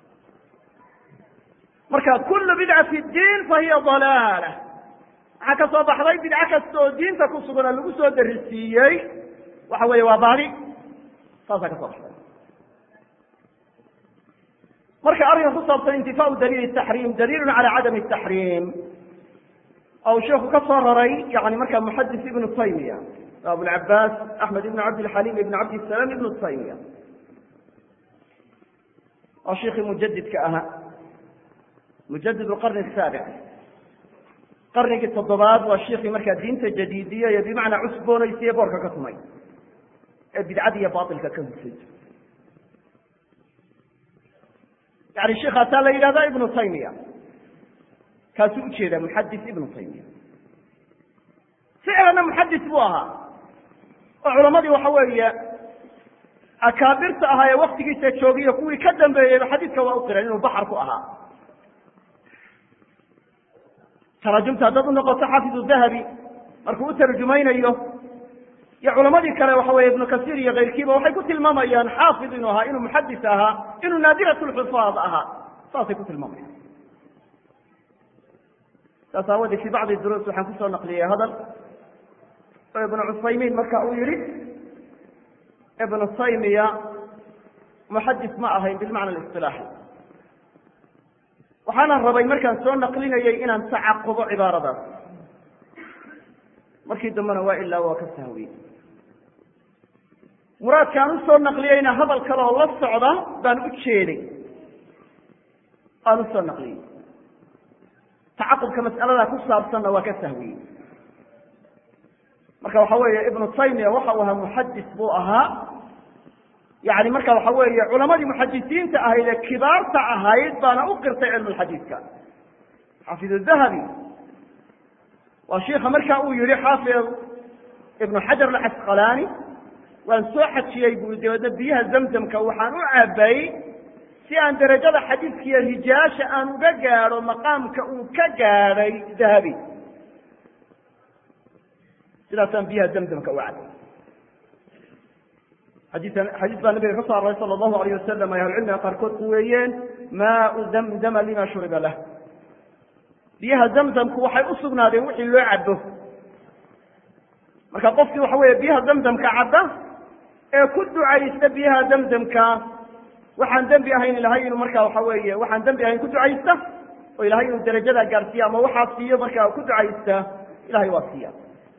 marka kulu bidcati diin fa hiya dalaala waxaa ka soo baxday bidco kasta oo diinta ku sugan oo lagu soo darisiiyey waxa weeye waa baadi saasaa ka soo baxday marka arrinka ku saabsan intifaau daliil taxriim daliilun cala cadami taxriim ou sheikhu ka soo raray yani marka muxadis ibnu taymiya abulcabaas axmed ibn cabdilxaliim ibn cabdisalaam ibnu taymiya waa shiikii mujadidka ahaa mujadid qarni saabic qarnigii toddobaad waa shiikii markaa diinta jadiidiye iyo bimacnaa cusboonaysiye boorka ka tumay ee bidcada iyo bailka ka husay yani sheikaasaa la yidhahda ibnu taymiya kaasuu ujeedaa muxadis ibnu taymiya ficlanna muxadis buu ahaa oo culamadii waxa weeye akaabirta ahaa ee waktigiisa joogiyo kuwii ka dambeeyeyba xadiidka waa u qireen inuu baxar ku ahaa taraajumta haddaad unoqoto xaafidu dahabi markuu u tarjumaynayo iyo culamadii kale waxa weye ibnu kasiir iyo kayrkiiba waxay ku tilmaamayaan xaafid inuu ahaa inuu muxadis ahaa inuu naadirat lxufaad ahaa saasay ku tilmaamayaan saas aawadee fi bacdi duruus waxaan kusoo naqliyey hadal oo ibnu cusaymiin marka uu yihi ibnu taymiya muxadis ma ahayn bilmacna اlisilaaxi waxaana rabay markaan soo naqlinayay inaan tacaqubo cibaaradaas markii dambena waa ilaa waa ka sahwiyey muraadkaan usoo naqliyeyna hadal kale oo la socda baan u jeeday aan usoo naqliyey tacaqubka mas'alada ku saabsanna waa ka sahwiyey marka waxa weeye ibnu taymiya waxa uu ahaa muxadis buu ahaa yani marka waxa weeye culamadii muxadisiinta ahayd ee kibaarta ahayd baana u qirtay cilmu lxadiidka xaafid dahabi waa shiika marka uu yihi xaafid ibnu xajar alcasqalaani waan soo xajiyey bui dabeedna biyaha zamzamka waxaan u cabayy si aan derajada xadiidkiiyo rijaasha aan uga gaadho maqaamka uu ka gaadhay dahabi sidaasaan biyaha zamzamka u cabay xadiian xadiis baa nabiga ka soo aroray sala allahu alayh wasalam ay ahlucilmiga qaarkood ku weeyeen maau zamzama lima shuriba lah biyaha zamzamku waxay u sugnaadeen wixii loo cabo marka qofkii waxa weeye biyaha zamzamka cadda ee ku ducaysta biyaha zamzamka waxaan dembi ahayn ilahay inuu marka waxa weeye waxaan dembi ahayn ku ducaysta oo ilahay inuu darajadaa gaarsiiya ama waxaa siiyo markaa ku ducaysta ilahay waa siiya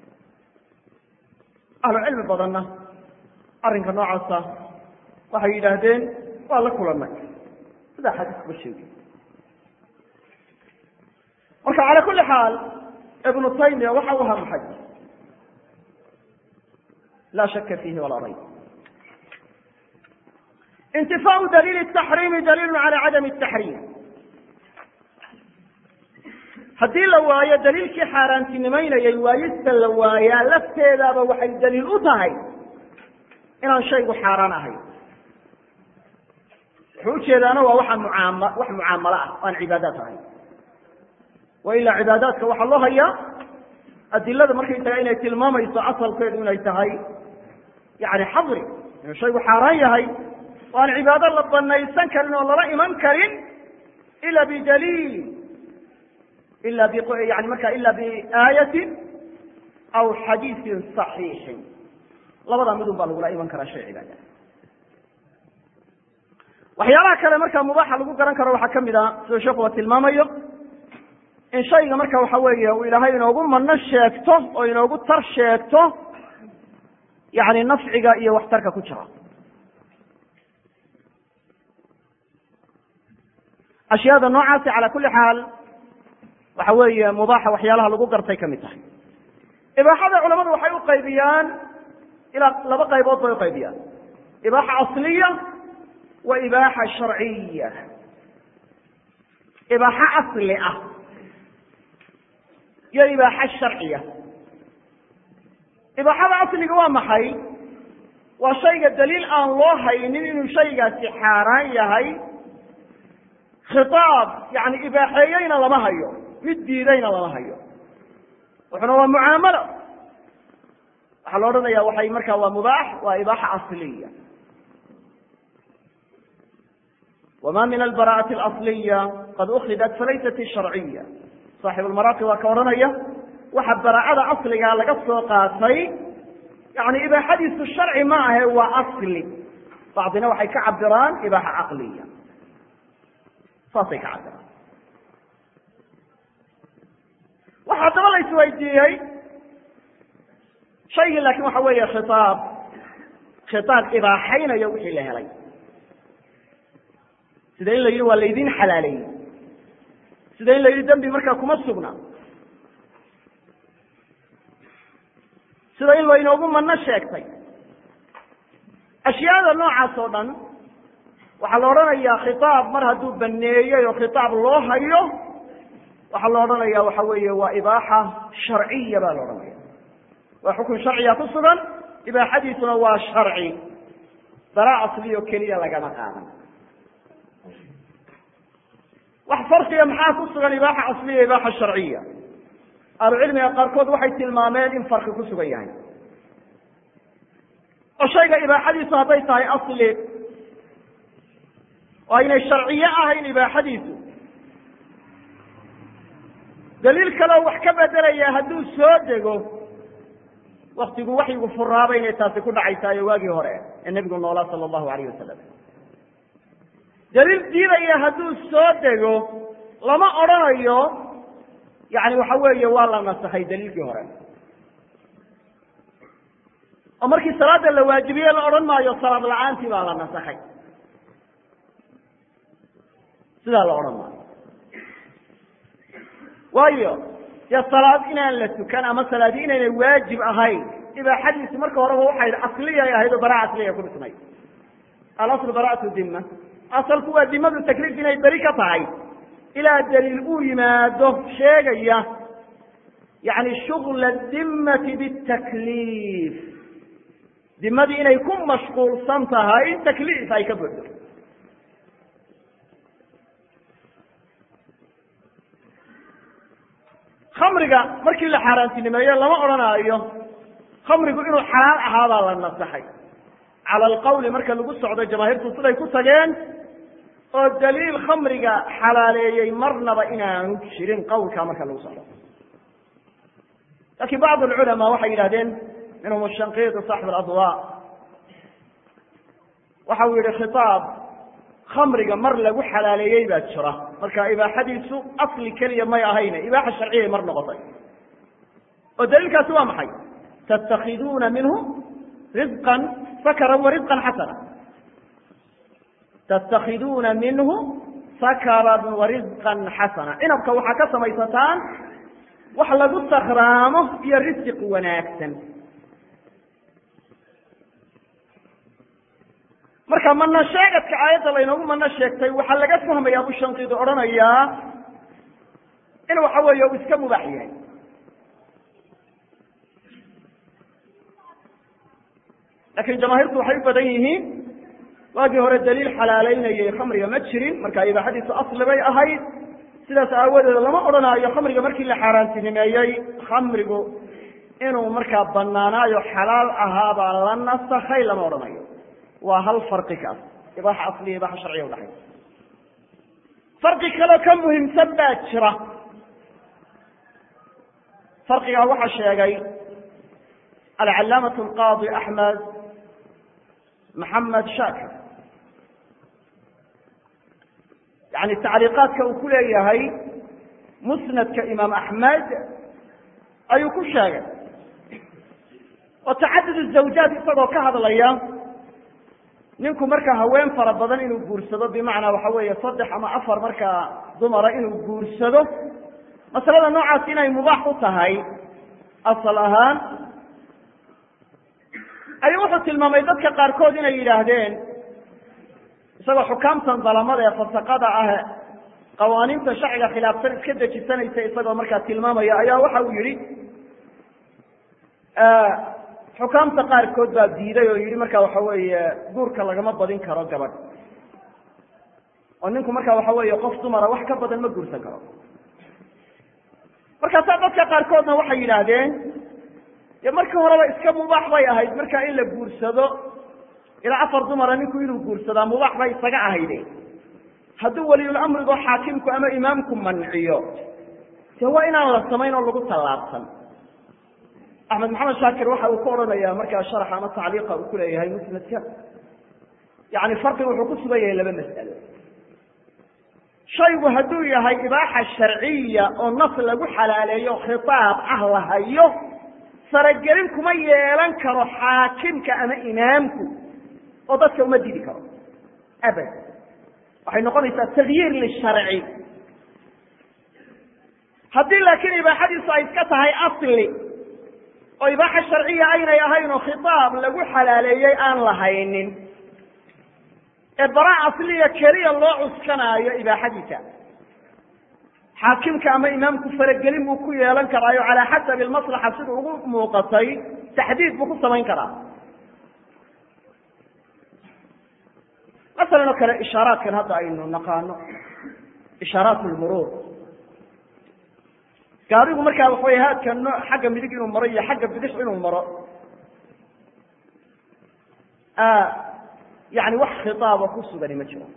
ahlu cilmi badanna arrinka noocaasa waxay yidhaahdeen waa la kulanay sidaa xadiiskuba sheegay marka cala kuli xaal ibnu taymiya waxa u ahaa muxadis laa shaka fiihi walaa rayb intifaau daliili taxriimi daliilu cala cadami taxriim haddii la waayo daliilkii xaaraantinimaynayay waayista la waayaa lafteedaaba waxay daliil u tahay inaan shaygu xaaraan ahayn wuxuu ujeedaana waa waxaan mucaam wax mucaamalo ah aan cibaadaad ahayn wa ilaa cibaadaadka waxaa loo hayaa adilada markaysaga inay tilmaamayso asalkeedu inay tahay yani xadri inuu shaygu xaaraan yahay oo aan cibaado la banaysan karin oo lala iman karin ila bidaliil ila yani marka ila biaayatin aw xadiisin صaxiixin labadaa midun baa lagula iman karaa shay cibaada waxyaalaha kale marka mubaaxa lagu garan karo waxaa kamid a sida sheekuba tilmaamayo in shayga marka waxa weeye uu ilaahay inoogu mano sheegto oo inoogu tar sheegto yani nafciga iyo waxtarka ku jira ashyaada noocaasi cala kuli xaal waxa weeye mubaaxa waxyaalaha lagu gartay kamid tahay ibaaxada culamadu waxay u qaybiyaan ilaa laba qaybood bay uqaybiyaan ibaaxa asliya wa ibaaxa sharciya ibaaxo asli ah iyo ibaaxo sharciya ibaaxada asliga waa maxay waa shayga daliil aan loo haynin inuu shaygaasi xaaraan yahay khitaab yani ibaaxeeyeyna lama hayo mid diidayna lama hayo wuxuna waa mucaamalo waxaa la odhanaya waxay markaa waa mubaax waa ibaaxa asliya wma min albara'ati alasliya qad ukhidat falaysat sharciya saaxibu lmaraaqi waa ka odhanaya waxa bara'ada asligaa laga soo qaatay yani ibaaxadiisu sharci ma ahe waa asli bacdina waxay ka cabiraan ibaaxa caqliya saasay ka cabiraan waxa haddaba la isweydiiyey shaygii laakin waxa weeye khitaab khitaab ibaaxaynayo wixii la helay sida in la yidhi waa laydin xalaaleeyey sida in la yidhi dembi markaa kuma sugna sida in laynoogu mano sheegtay ashyaada noocaas oo dhan waxaa la odhanayaa khitaab mar hadduu baneeyey oo khitaab loo hayo waxaa la odhanaya waxa weeye waa ibaaxa sharciya baa la odhanaya waa xukun sharciya ku sugan ibaaxadiisuna waa sharci dara asliyo keliya lagama qaadan wax farqiga maxaa ku sugan ibaaxa asliya ibaaxa sharciya ahlucilmiga qaarkood waxay tilmaameen in farqi ku sugan yahay oo shayga ibaaxadiisu hadday tahay asli oo aynay sharciyo ahayn ibaaxadiisu daliil kaleo wax ka bedelaya hadduu soo dego waktigu waxyigu furaaba inay taasi ku dhacaysaayo waagii hore ee nebigu noolaa sala allahu alayh wasalam daliil diidaya hadduu soo dego lama odrhanayo yani waxa weeye waa la nasakhay daliilkii hore oo markii salaada la waajibiye la odhan maayo salaad la-aantii baa la nasakhay sidaa la odhan maayo waayo dee salaad inaan la tukan ama salaadi inaynay waajib ahayn ibaaxadiisi marka horeba waxay asliyay ahayd oo bara asliya ku dhisnay alaslu bara'atu dima asalku waa dimadu takliif inay beri ka tahay ilaa daliil uu yimaado sheegaya yani shugla dimmati bitakliif dimadii inay ku mashquulsan tahay takliif ay ka buuxdo khamriga markii la xaaraantinimeeyo lama odhanaayo khamrigu inuu xalaal ahaabaa la nasaxay cala alqawli marka lagu socdo jamaahiirtu siday ku tageen oo daliil khamriga xalaaleeyey marnaba inaanu jirin qawlkaa marka lagu socdo lakin bacd alculamaa waxay yidhahdeen minhum shanqiidu saaxib aladwa waxa uu yihi khitaab khamriga mar lagu xalaaleeyey baa jira marka ibaaxadiisu asli keliya may ahayne ibaaxa sharciyay mar noqotay oo daliilkaasi waa maxay tattakiduuna minhu risqan sakaran wa risqan xasana tattakiduuna minhu sakaran wa risqan xasana cinabka waxaa ka samaysataan wax lagu sakraamo iyo risiq wanaagsan marka mana sheegadka aayadda laynoogu mano sheegtay waxaa laga fahmaya abu shankidu odhanayaa in waxa weeye uu iska mubaax yahay laakiin jamaahiirtu waxay u badan yihiin waagii hore daliil xalaaleynayay khamriga ma jirin marka ibaaxadiisu asli bay ahayd sidaas aawadeed lama odhanaayo khamriga markii la xaaraantinimeeyey khamrigu inuu markaa banaanaayo xalaal ahaabaa la nasakhay lama odhanayo waa hal farqi kaas ibaaxa asliya ibaaxa sharciya udhaxay farqi kaloo ka muhiimsan baa jira farqigaa waxaa sheegay alcalaamaة alqaadi axmed maxamed shaakir yani tacliiqaadka uu ku leeyahay musnadka imaam axmed ayuu ku sheegay oo tacadud zawjaad isagoo ka hadlaya ninku markaa haween fara badan inuu guursado bimacnaa waxa weeye saddex ama afar markaa dumara inuu guursado masalada noocaas inay mubaax u tahay asal ahaan ayuu wuxuu tilmaamay dadka qaarkood inay yidhaahdeen isagoo xukaamtan dalamada ee fasaqada ah qawaaniinta sharciga khilaafsan iska dejisanaysa isagoo markaa tilmaamaya ayaa waxa uu yihi xukaamta qaarkood baa diiday oo yihi marka waxa weeye guurka lagama badin karo gabadh oo ninku marka waxa weeye qof dumara wax ka badan ma guursan karo markaasaa dadka qaarkoodna waxay yidhaahdeen dee markii horeba iska mubaax bay ahayd markaa in la guursado ilaa afar dumara ninku inuu guursadaa mubaax bay isaga ahayde hadduu waliyulamrigo xaakimku ama imaamku manciyo dee waa inaan la samayn oo lagu tallaabsan axmed maxamed shaakir waxa uu ka odhanaya markaa sharaxa ama tacliiqa uu ku leeyahay musnadka yani farqiga wuxuu ku sugan yahay laba mas'alo shaygu hadduu yahay ibaaxa sharciya oo nas lagu xalaaleeyo khitaab ah la hayo faragelin kuma yeelan karo xaakimka ama imaamku oo dadka uma didi karo abad waxay noqonaysaa tagyiir lisharci haddii laakiin ibaaxadiisu ay iska tahay asli oo ibaaxa sharciya aynay ahayn oo khitaab lagu xalaaleeyey aan lahaynin ee bara asliya keliya loo cuskanaayo ibaaxadiisa xaakimka ama imaamku faragelin buu ku yeelan karaayo calaa xasabi almaslaxa sida ugu muuqatay taxdiid buu ku samayn karaa masalan oo kale ishaaraadkan hadda aynu naqaano ishaaraat lmuruur gaarigu markaa waxa wey haadka no xagga midig inuu maro iyo xagga bidix inuu maro yani wax khitaaba ku sugani ma jiro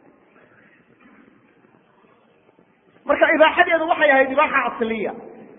marka ibaaxadeedu waxay ahayd ibaaxa asliya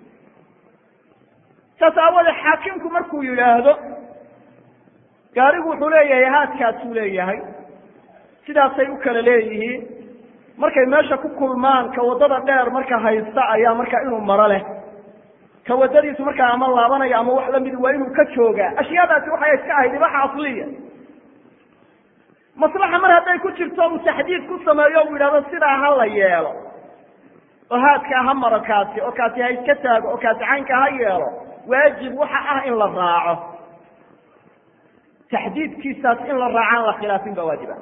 saas aawoodee xaakimku markuu yidhaahdo gaarigu wuxuu leeyahay haadkaasuu leeyahay sidaasay u kala leeyihiin markay meesha ku kulmaan ka waddada dheer marka haysta ayaa marka inuu maro leh ka waddadiisu markaa ama laabanaya ama wax lamidi waa inuu ka joogaa ashyaadaasi waxay iska ahayd ibaaxa asliya maslaxa mar hadday ku jirto uu taxdiid ku sameeyo uu yidhahdo sidaa ha la yeelo oo haadkaa ha maro kaasi oo kaasi ha iska taago oo kaasi caynka ha yeelo waajib waxa ah in la raaco taxdiidkiisaas in la raacaan la khilaafin baa waajiba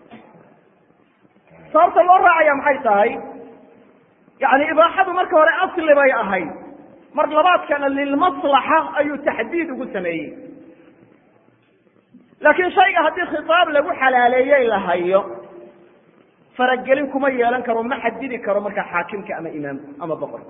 sababta loo raacaya maxay tahay yani ibaaxadu marka hore asli bay ahayd mar labaadkana lilmaslaxa ayuu taxdiid ugu sameeyey laakiin shayga haddii khitaab lagu xalaaleeyey la hayo faragelin kuma yeelan karo ma xadidi karo markaa xaakimka ama imaamku ama boqorka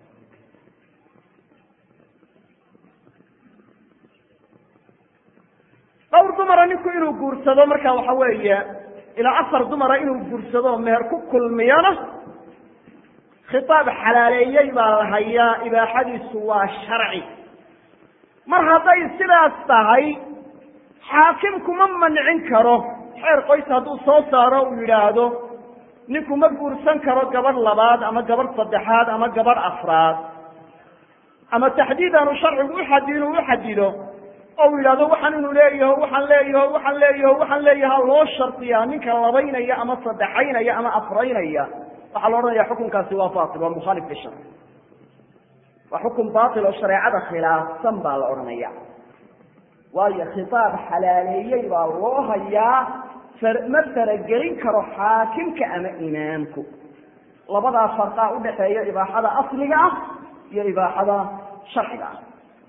dhowr dumara ninku inuu guursado marka waxa weeye ilaa afar dumara inuu guursado meher ku kulmiyona khitaab xalaaleeyey baa la hayaa ibaaxadiisu waa sharci mar hadday sidaas tahay xaakimku ma mancin karo xeer qoys hadduu soo saaro uu yidhaahdo ninku ma guursan karo gabadh labaad ama gabadh saddexaad ama gabadh afraad ama taxdiid aanu sharcigu uxadi inuu uxadido oo uu yidhahdo waxaan inuu leeyaho waxaan leeyaho waxaan leeyaho waxaan leeyaha loo shardiyaa ninka labaynaya ama saddexaynaya ama afraynaya waxaa la odhanaya xukunkaasi waa batil waa mukhaalif lisharc waa xukun batil oo shareecada khilaafsan baa la odhanaya waayo khitaab xalaaleeyey baa loo hayaa ma faragelin karo xaakimka ama imaamku labadaa farqaa udhaxeeya ibaaxada asliga ah iyo ibaaxada sharciga ah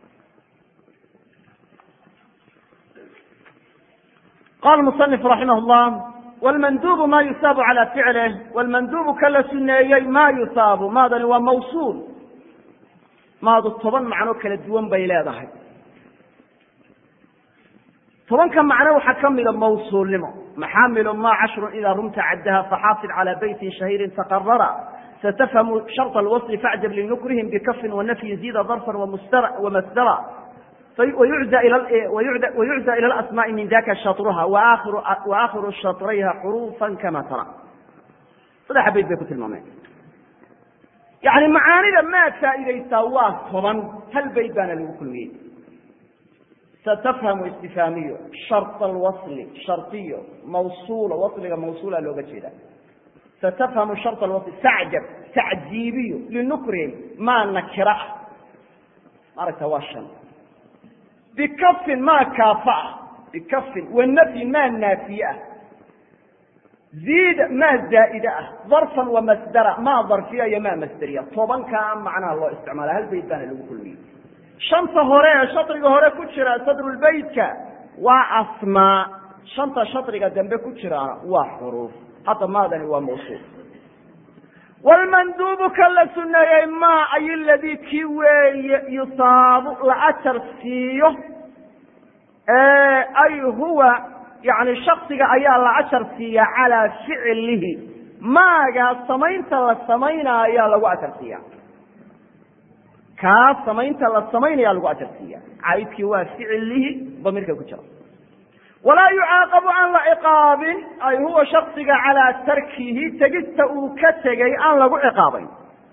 qala musanif raximah llah wlmandubu ma yusaabu cala ficlih wlmandubu ka la suneeyey ma yusaabu maadani waa mawsuul maadu toban macno kala duwan bay leedahay tobanka macno waxaa ka mida mawsuulnimo maxaamilu ma cashrun ida rumta caddaha faxaasil calى beytin shahiirin taqarara satafhamu sharط اlwصl faacjab linukrihim bikafin wanafyin zida darfan wamasdara wayucda ilى اlasmaءi min daka shaطruha waakhiru shaطrayha xurufa kama tara saddexa beyt bay ku tilmaameen yani macaanida maad faa'iidaysaa waa toban hal beyt baana lagu kulmiyey satafhamu istifhaamiyo shart alwasli shardiyo mawsuulo wasliga mawsuula looga jeeda satafhamu shart alwasli tacjab tacjiibiyo linukrihim maa nakira ah maaragta waa shan bikafin maa kaafa ah bikafin wanafyin maa naafiye ah ziida maa zaa'ida ah darfan wamasdara maa darfiya iyo maa masderiya tobankaa macnaha loo isticmaala hal beyt baana lagu kulmiyey shanta hore ee shadriga hore ku jira sadrulbeytka waa asmaa shanta shadriga dambe ku jiraana waa xuruuf hadda maadani waa mawsuul wlmanduubu ka la suneeyey ma ay ladii kii weeye yusaabu la ajar siiyo ay huwa yani shaksiga ayaa la ajar siiya calaa ficlihi maagaa samaynta la samaynaa ayaa lagu ajar siiya kaa samaynta la samaynaya lagu ajar siiya caydkii waa ficilihi damiirka ku jira walaa yucaaqabu aan la ciqaabin ay huwa shaksiga calaa tarkihi tegista uu ka tegay aan lagu ciqaabayn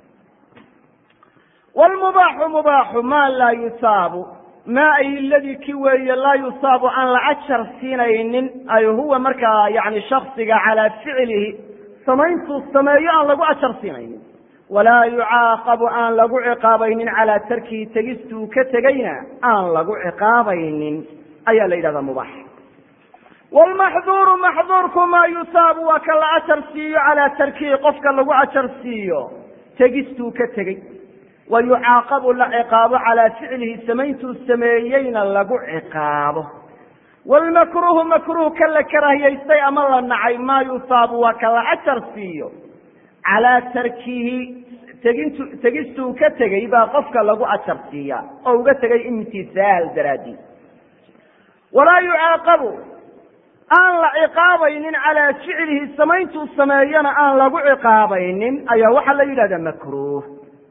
wlmubaaxu mubaaxu maa laa yusaabu maa ay ladii ki weeye laa yusaabu aan la ajar siinaynin ay huwa markaa yani shaksiga calaa ficlihi samayntuu sameeyo aan lagu ajar siinaynin walaa yucaaqabu aan lagu ciqaabaynin calaa tarkihi tegistuu ka tegayna aan lagu ciqaabaynin ayaa la yidhahdaa mubaax wlmaxduuru maxduurku maa yusaabu waa ka la ajar siiyo calaa tarkihi qofka lagu ajar siiyo tegistuu ka tegey wa yucaaqabu la ciqaabo calaa ficlihi samayntuu sameeyeyna lagu ciqaabo wlmakruuhu makruuh ka la karahiyaystay ama la nacay maa yusaabu waa ka la ajar siiyo calaa tarkihi tegintu tegistuu ka tegey baa qofka lagu ajar siiya oo uga tegay imtisaal daraadiid walaa yucaaqabu aan la ciqaabaynin calaa ficlihi samayntuu sameeyana aan lagu ciqaabaynin ayaa waxaa la yidhahdaa makruuh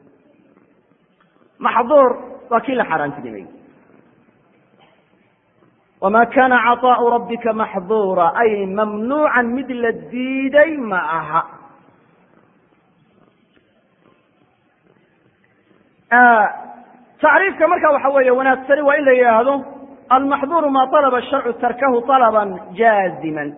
maxduur waa kii la xaaraantinimay wama kana caطaau rabbika maxduura ay mamnuucan mid la diiday ma aha tacriifka marka waxa weeye wanaagsani waa in la yidhaahdo almaxduuru maa alaba sharcu tarkahu alaban jaaziman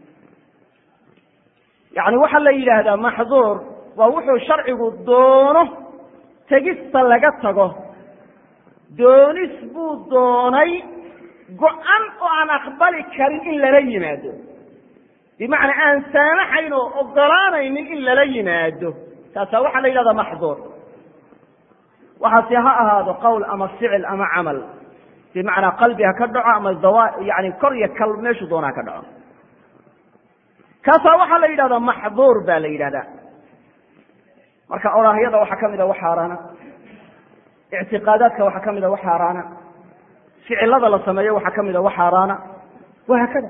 yani waxaa la yidhaahdaa maxduur waa wuxuu sharcigu doono tegista laga tago doonis buu doonay go-an oo aan aqbali karin in lala yimaado bimacnaa aan saamaxayn oo ogolaanaynin in lala yimaado taasaa waxaa la yidhahdaa maxduur waxaase ha ahaado qowl ama ficil ama camal bimacnaa qalbi ha ka dhaco ama dawa yani kor iyo kal meeshuu doona ha ka dhaco kaasaa waxaa la yidhahdaa maxduur ba la yidhahdaa marka oraahyada waxaa kamid a wax xaaraana ictiqaadaadka waxaa kamid a wax xaaraana ficilada la sameeyo waxaa kamid a wax xaaraana wahaakada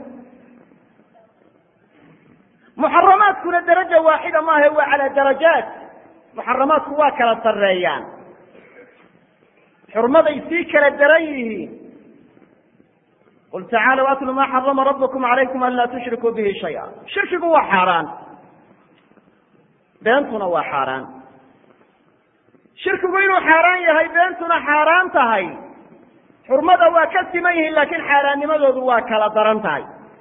muxaramaadkuna daraja waaxida maaha waa calaa darajaat muxaramaadku waa kala sareeyaan xurmaday sii kala daran yihiin qul tacaalow atlu maa xarama rabbukum calaykum an laa tushrikuu bihi shaya shirkigu waa xaaraan beentuna waa xaaraan shirkigu inuu xaaraan yahay beentuna xaaraan tahay xurmada waa ka siman yihiin laakiin xaaraannimadoodu waa kala daran tahay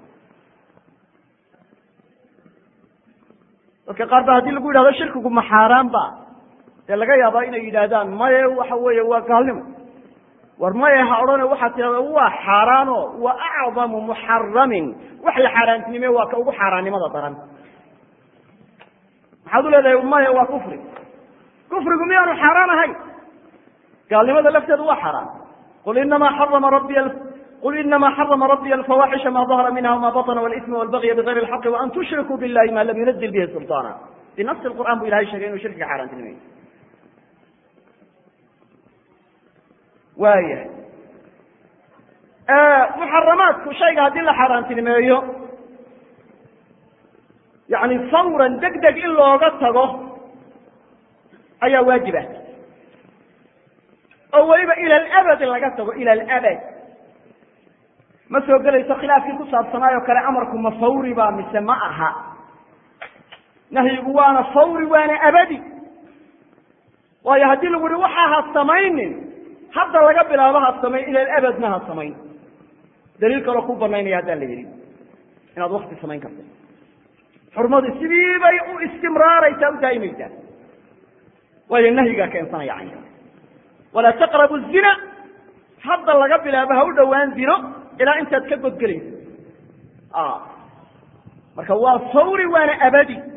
dadka qaar ba haddii lagu yidhahdo shirkigu ma xaaraan ba dee laga yaabaa inay yidhaahdaan maye waxa weeye waa gaalnimo war maye ha odhane waxaad tidhahda waa xaaraano wa acdamu muxaramin wax la xaaraantinime waa ka ugu xaaraannimada daran maxaad u leedahay maye waa kufri kufrigu miyaanu xaaraan ahayn gaalnimada lafteedu waa xaaraan qul inamaa xarama rabbiy qul inama xarama rabbiya alfawaxisha ma dahara minha wma baطna wاlإثma wاlbagya bغayr اlxaqi وan tushrikuu biاllahi ma lam yunazil bihi sulطaana binafsi qur'an bu ilahay sheegay inuu shirkiga xaaraantinimeyo waayahay muxaramaadku shayga haddii la xaaraantinimeeyo yani fawran deg deg in looga tago ayaa waajib ah oo weliba ila alabad laga tago ila alabad ma soo gelayso khilaafkii ku saabsanaayoo kale amarku ma fawri ba mise ma aha nahyigu waana fawri waana abadi waayo haddii lagu yihi waxa ha samaynin hadda laga bilaabo ha samayn ila alabadna ha samayn daliil kaloo ku banaynaya haddaan la yidhi inaad wakti samayn karta xurmadu sidii bay u istimraaraysaa u daa'imaysaa waayo nahyigaa keensanaya caynka walaa taqrabu zina hadda laga bilaabo ha u dhowaan zino ilaa intaad ka godgelayso marka waa fawri waana abadi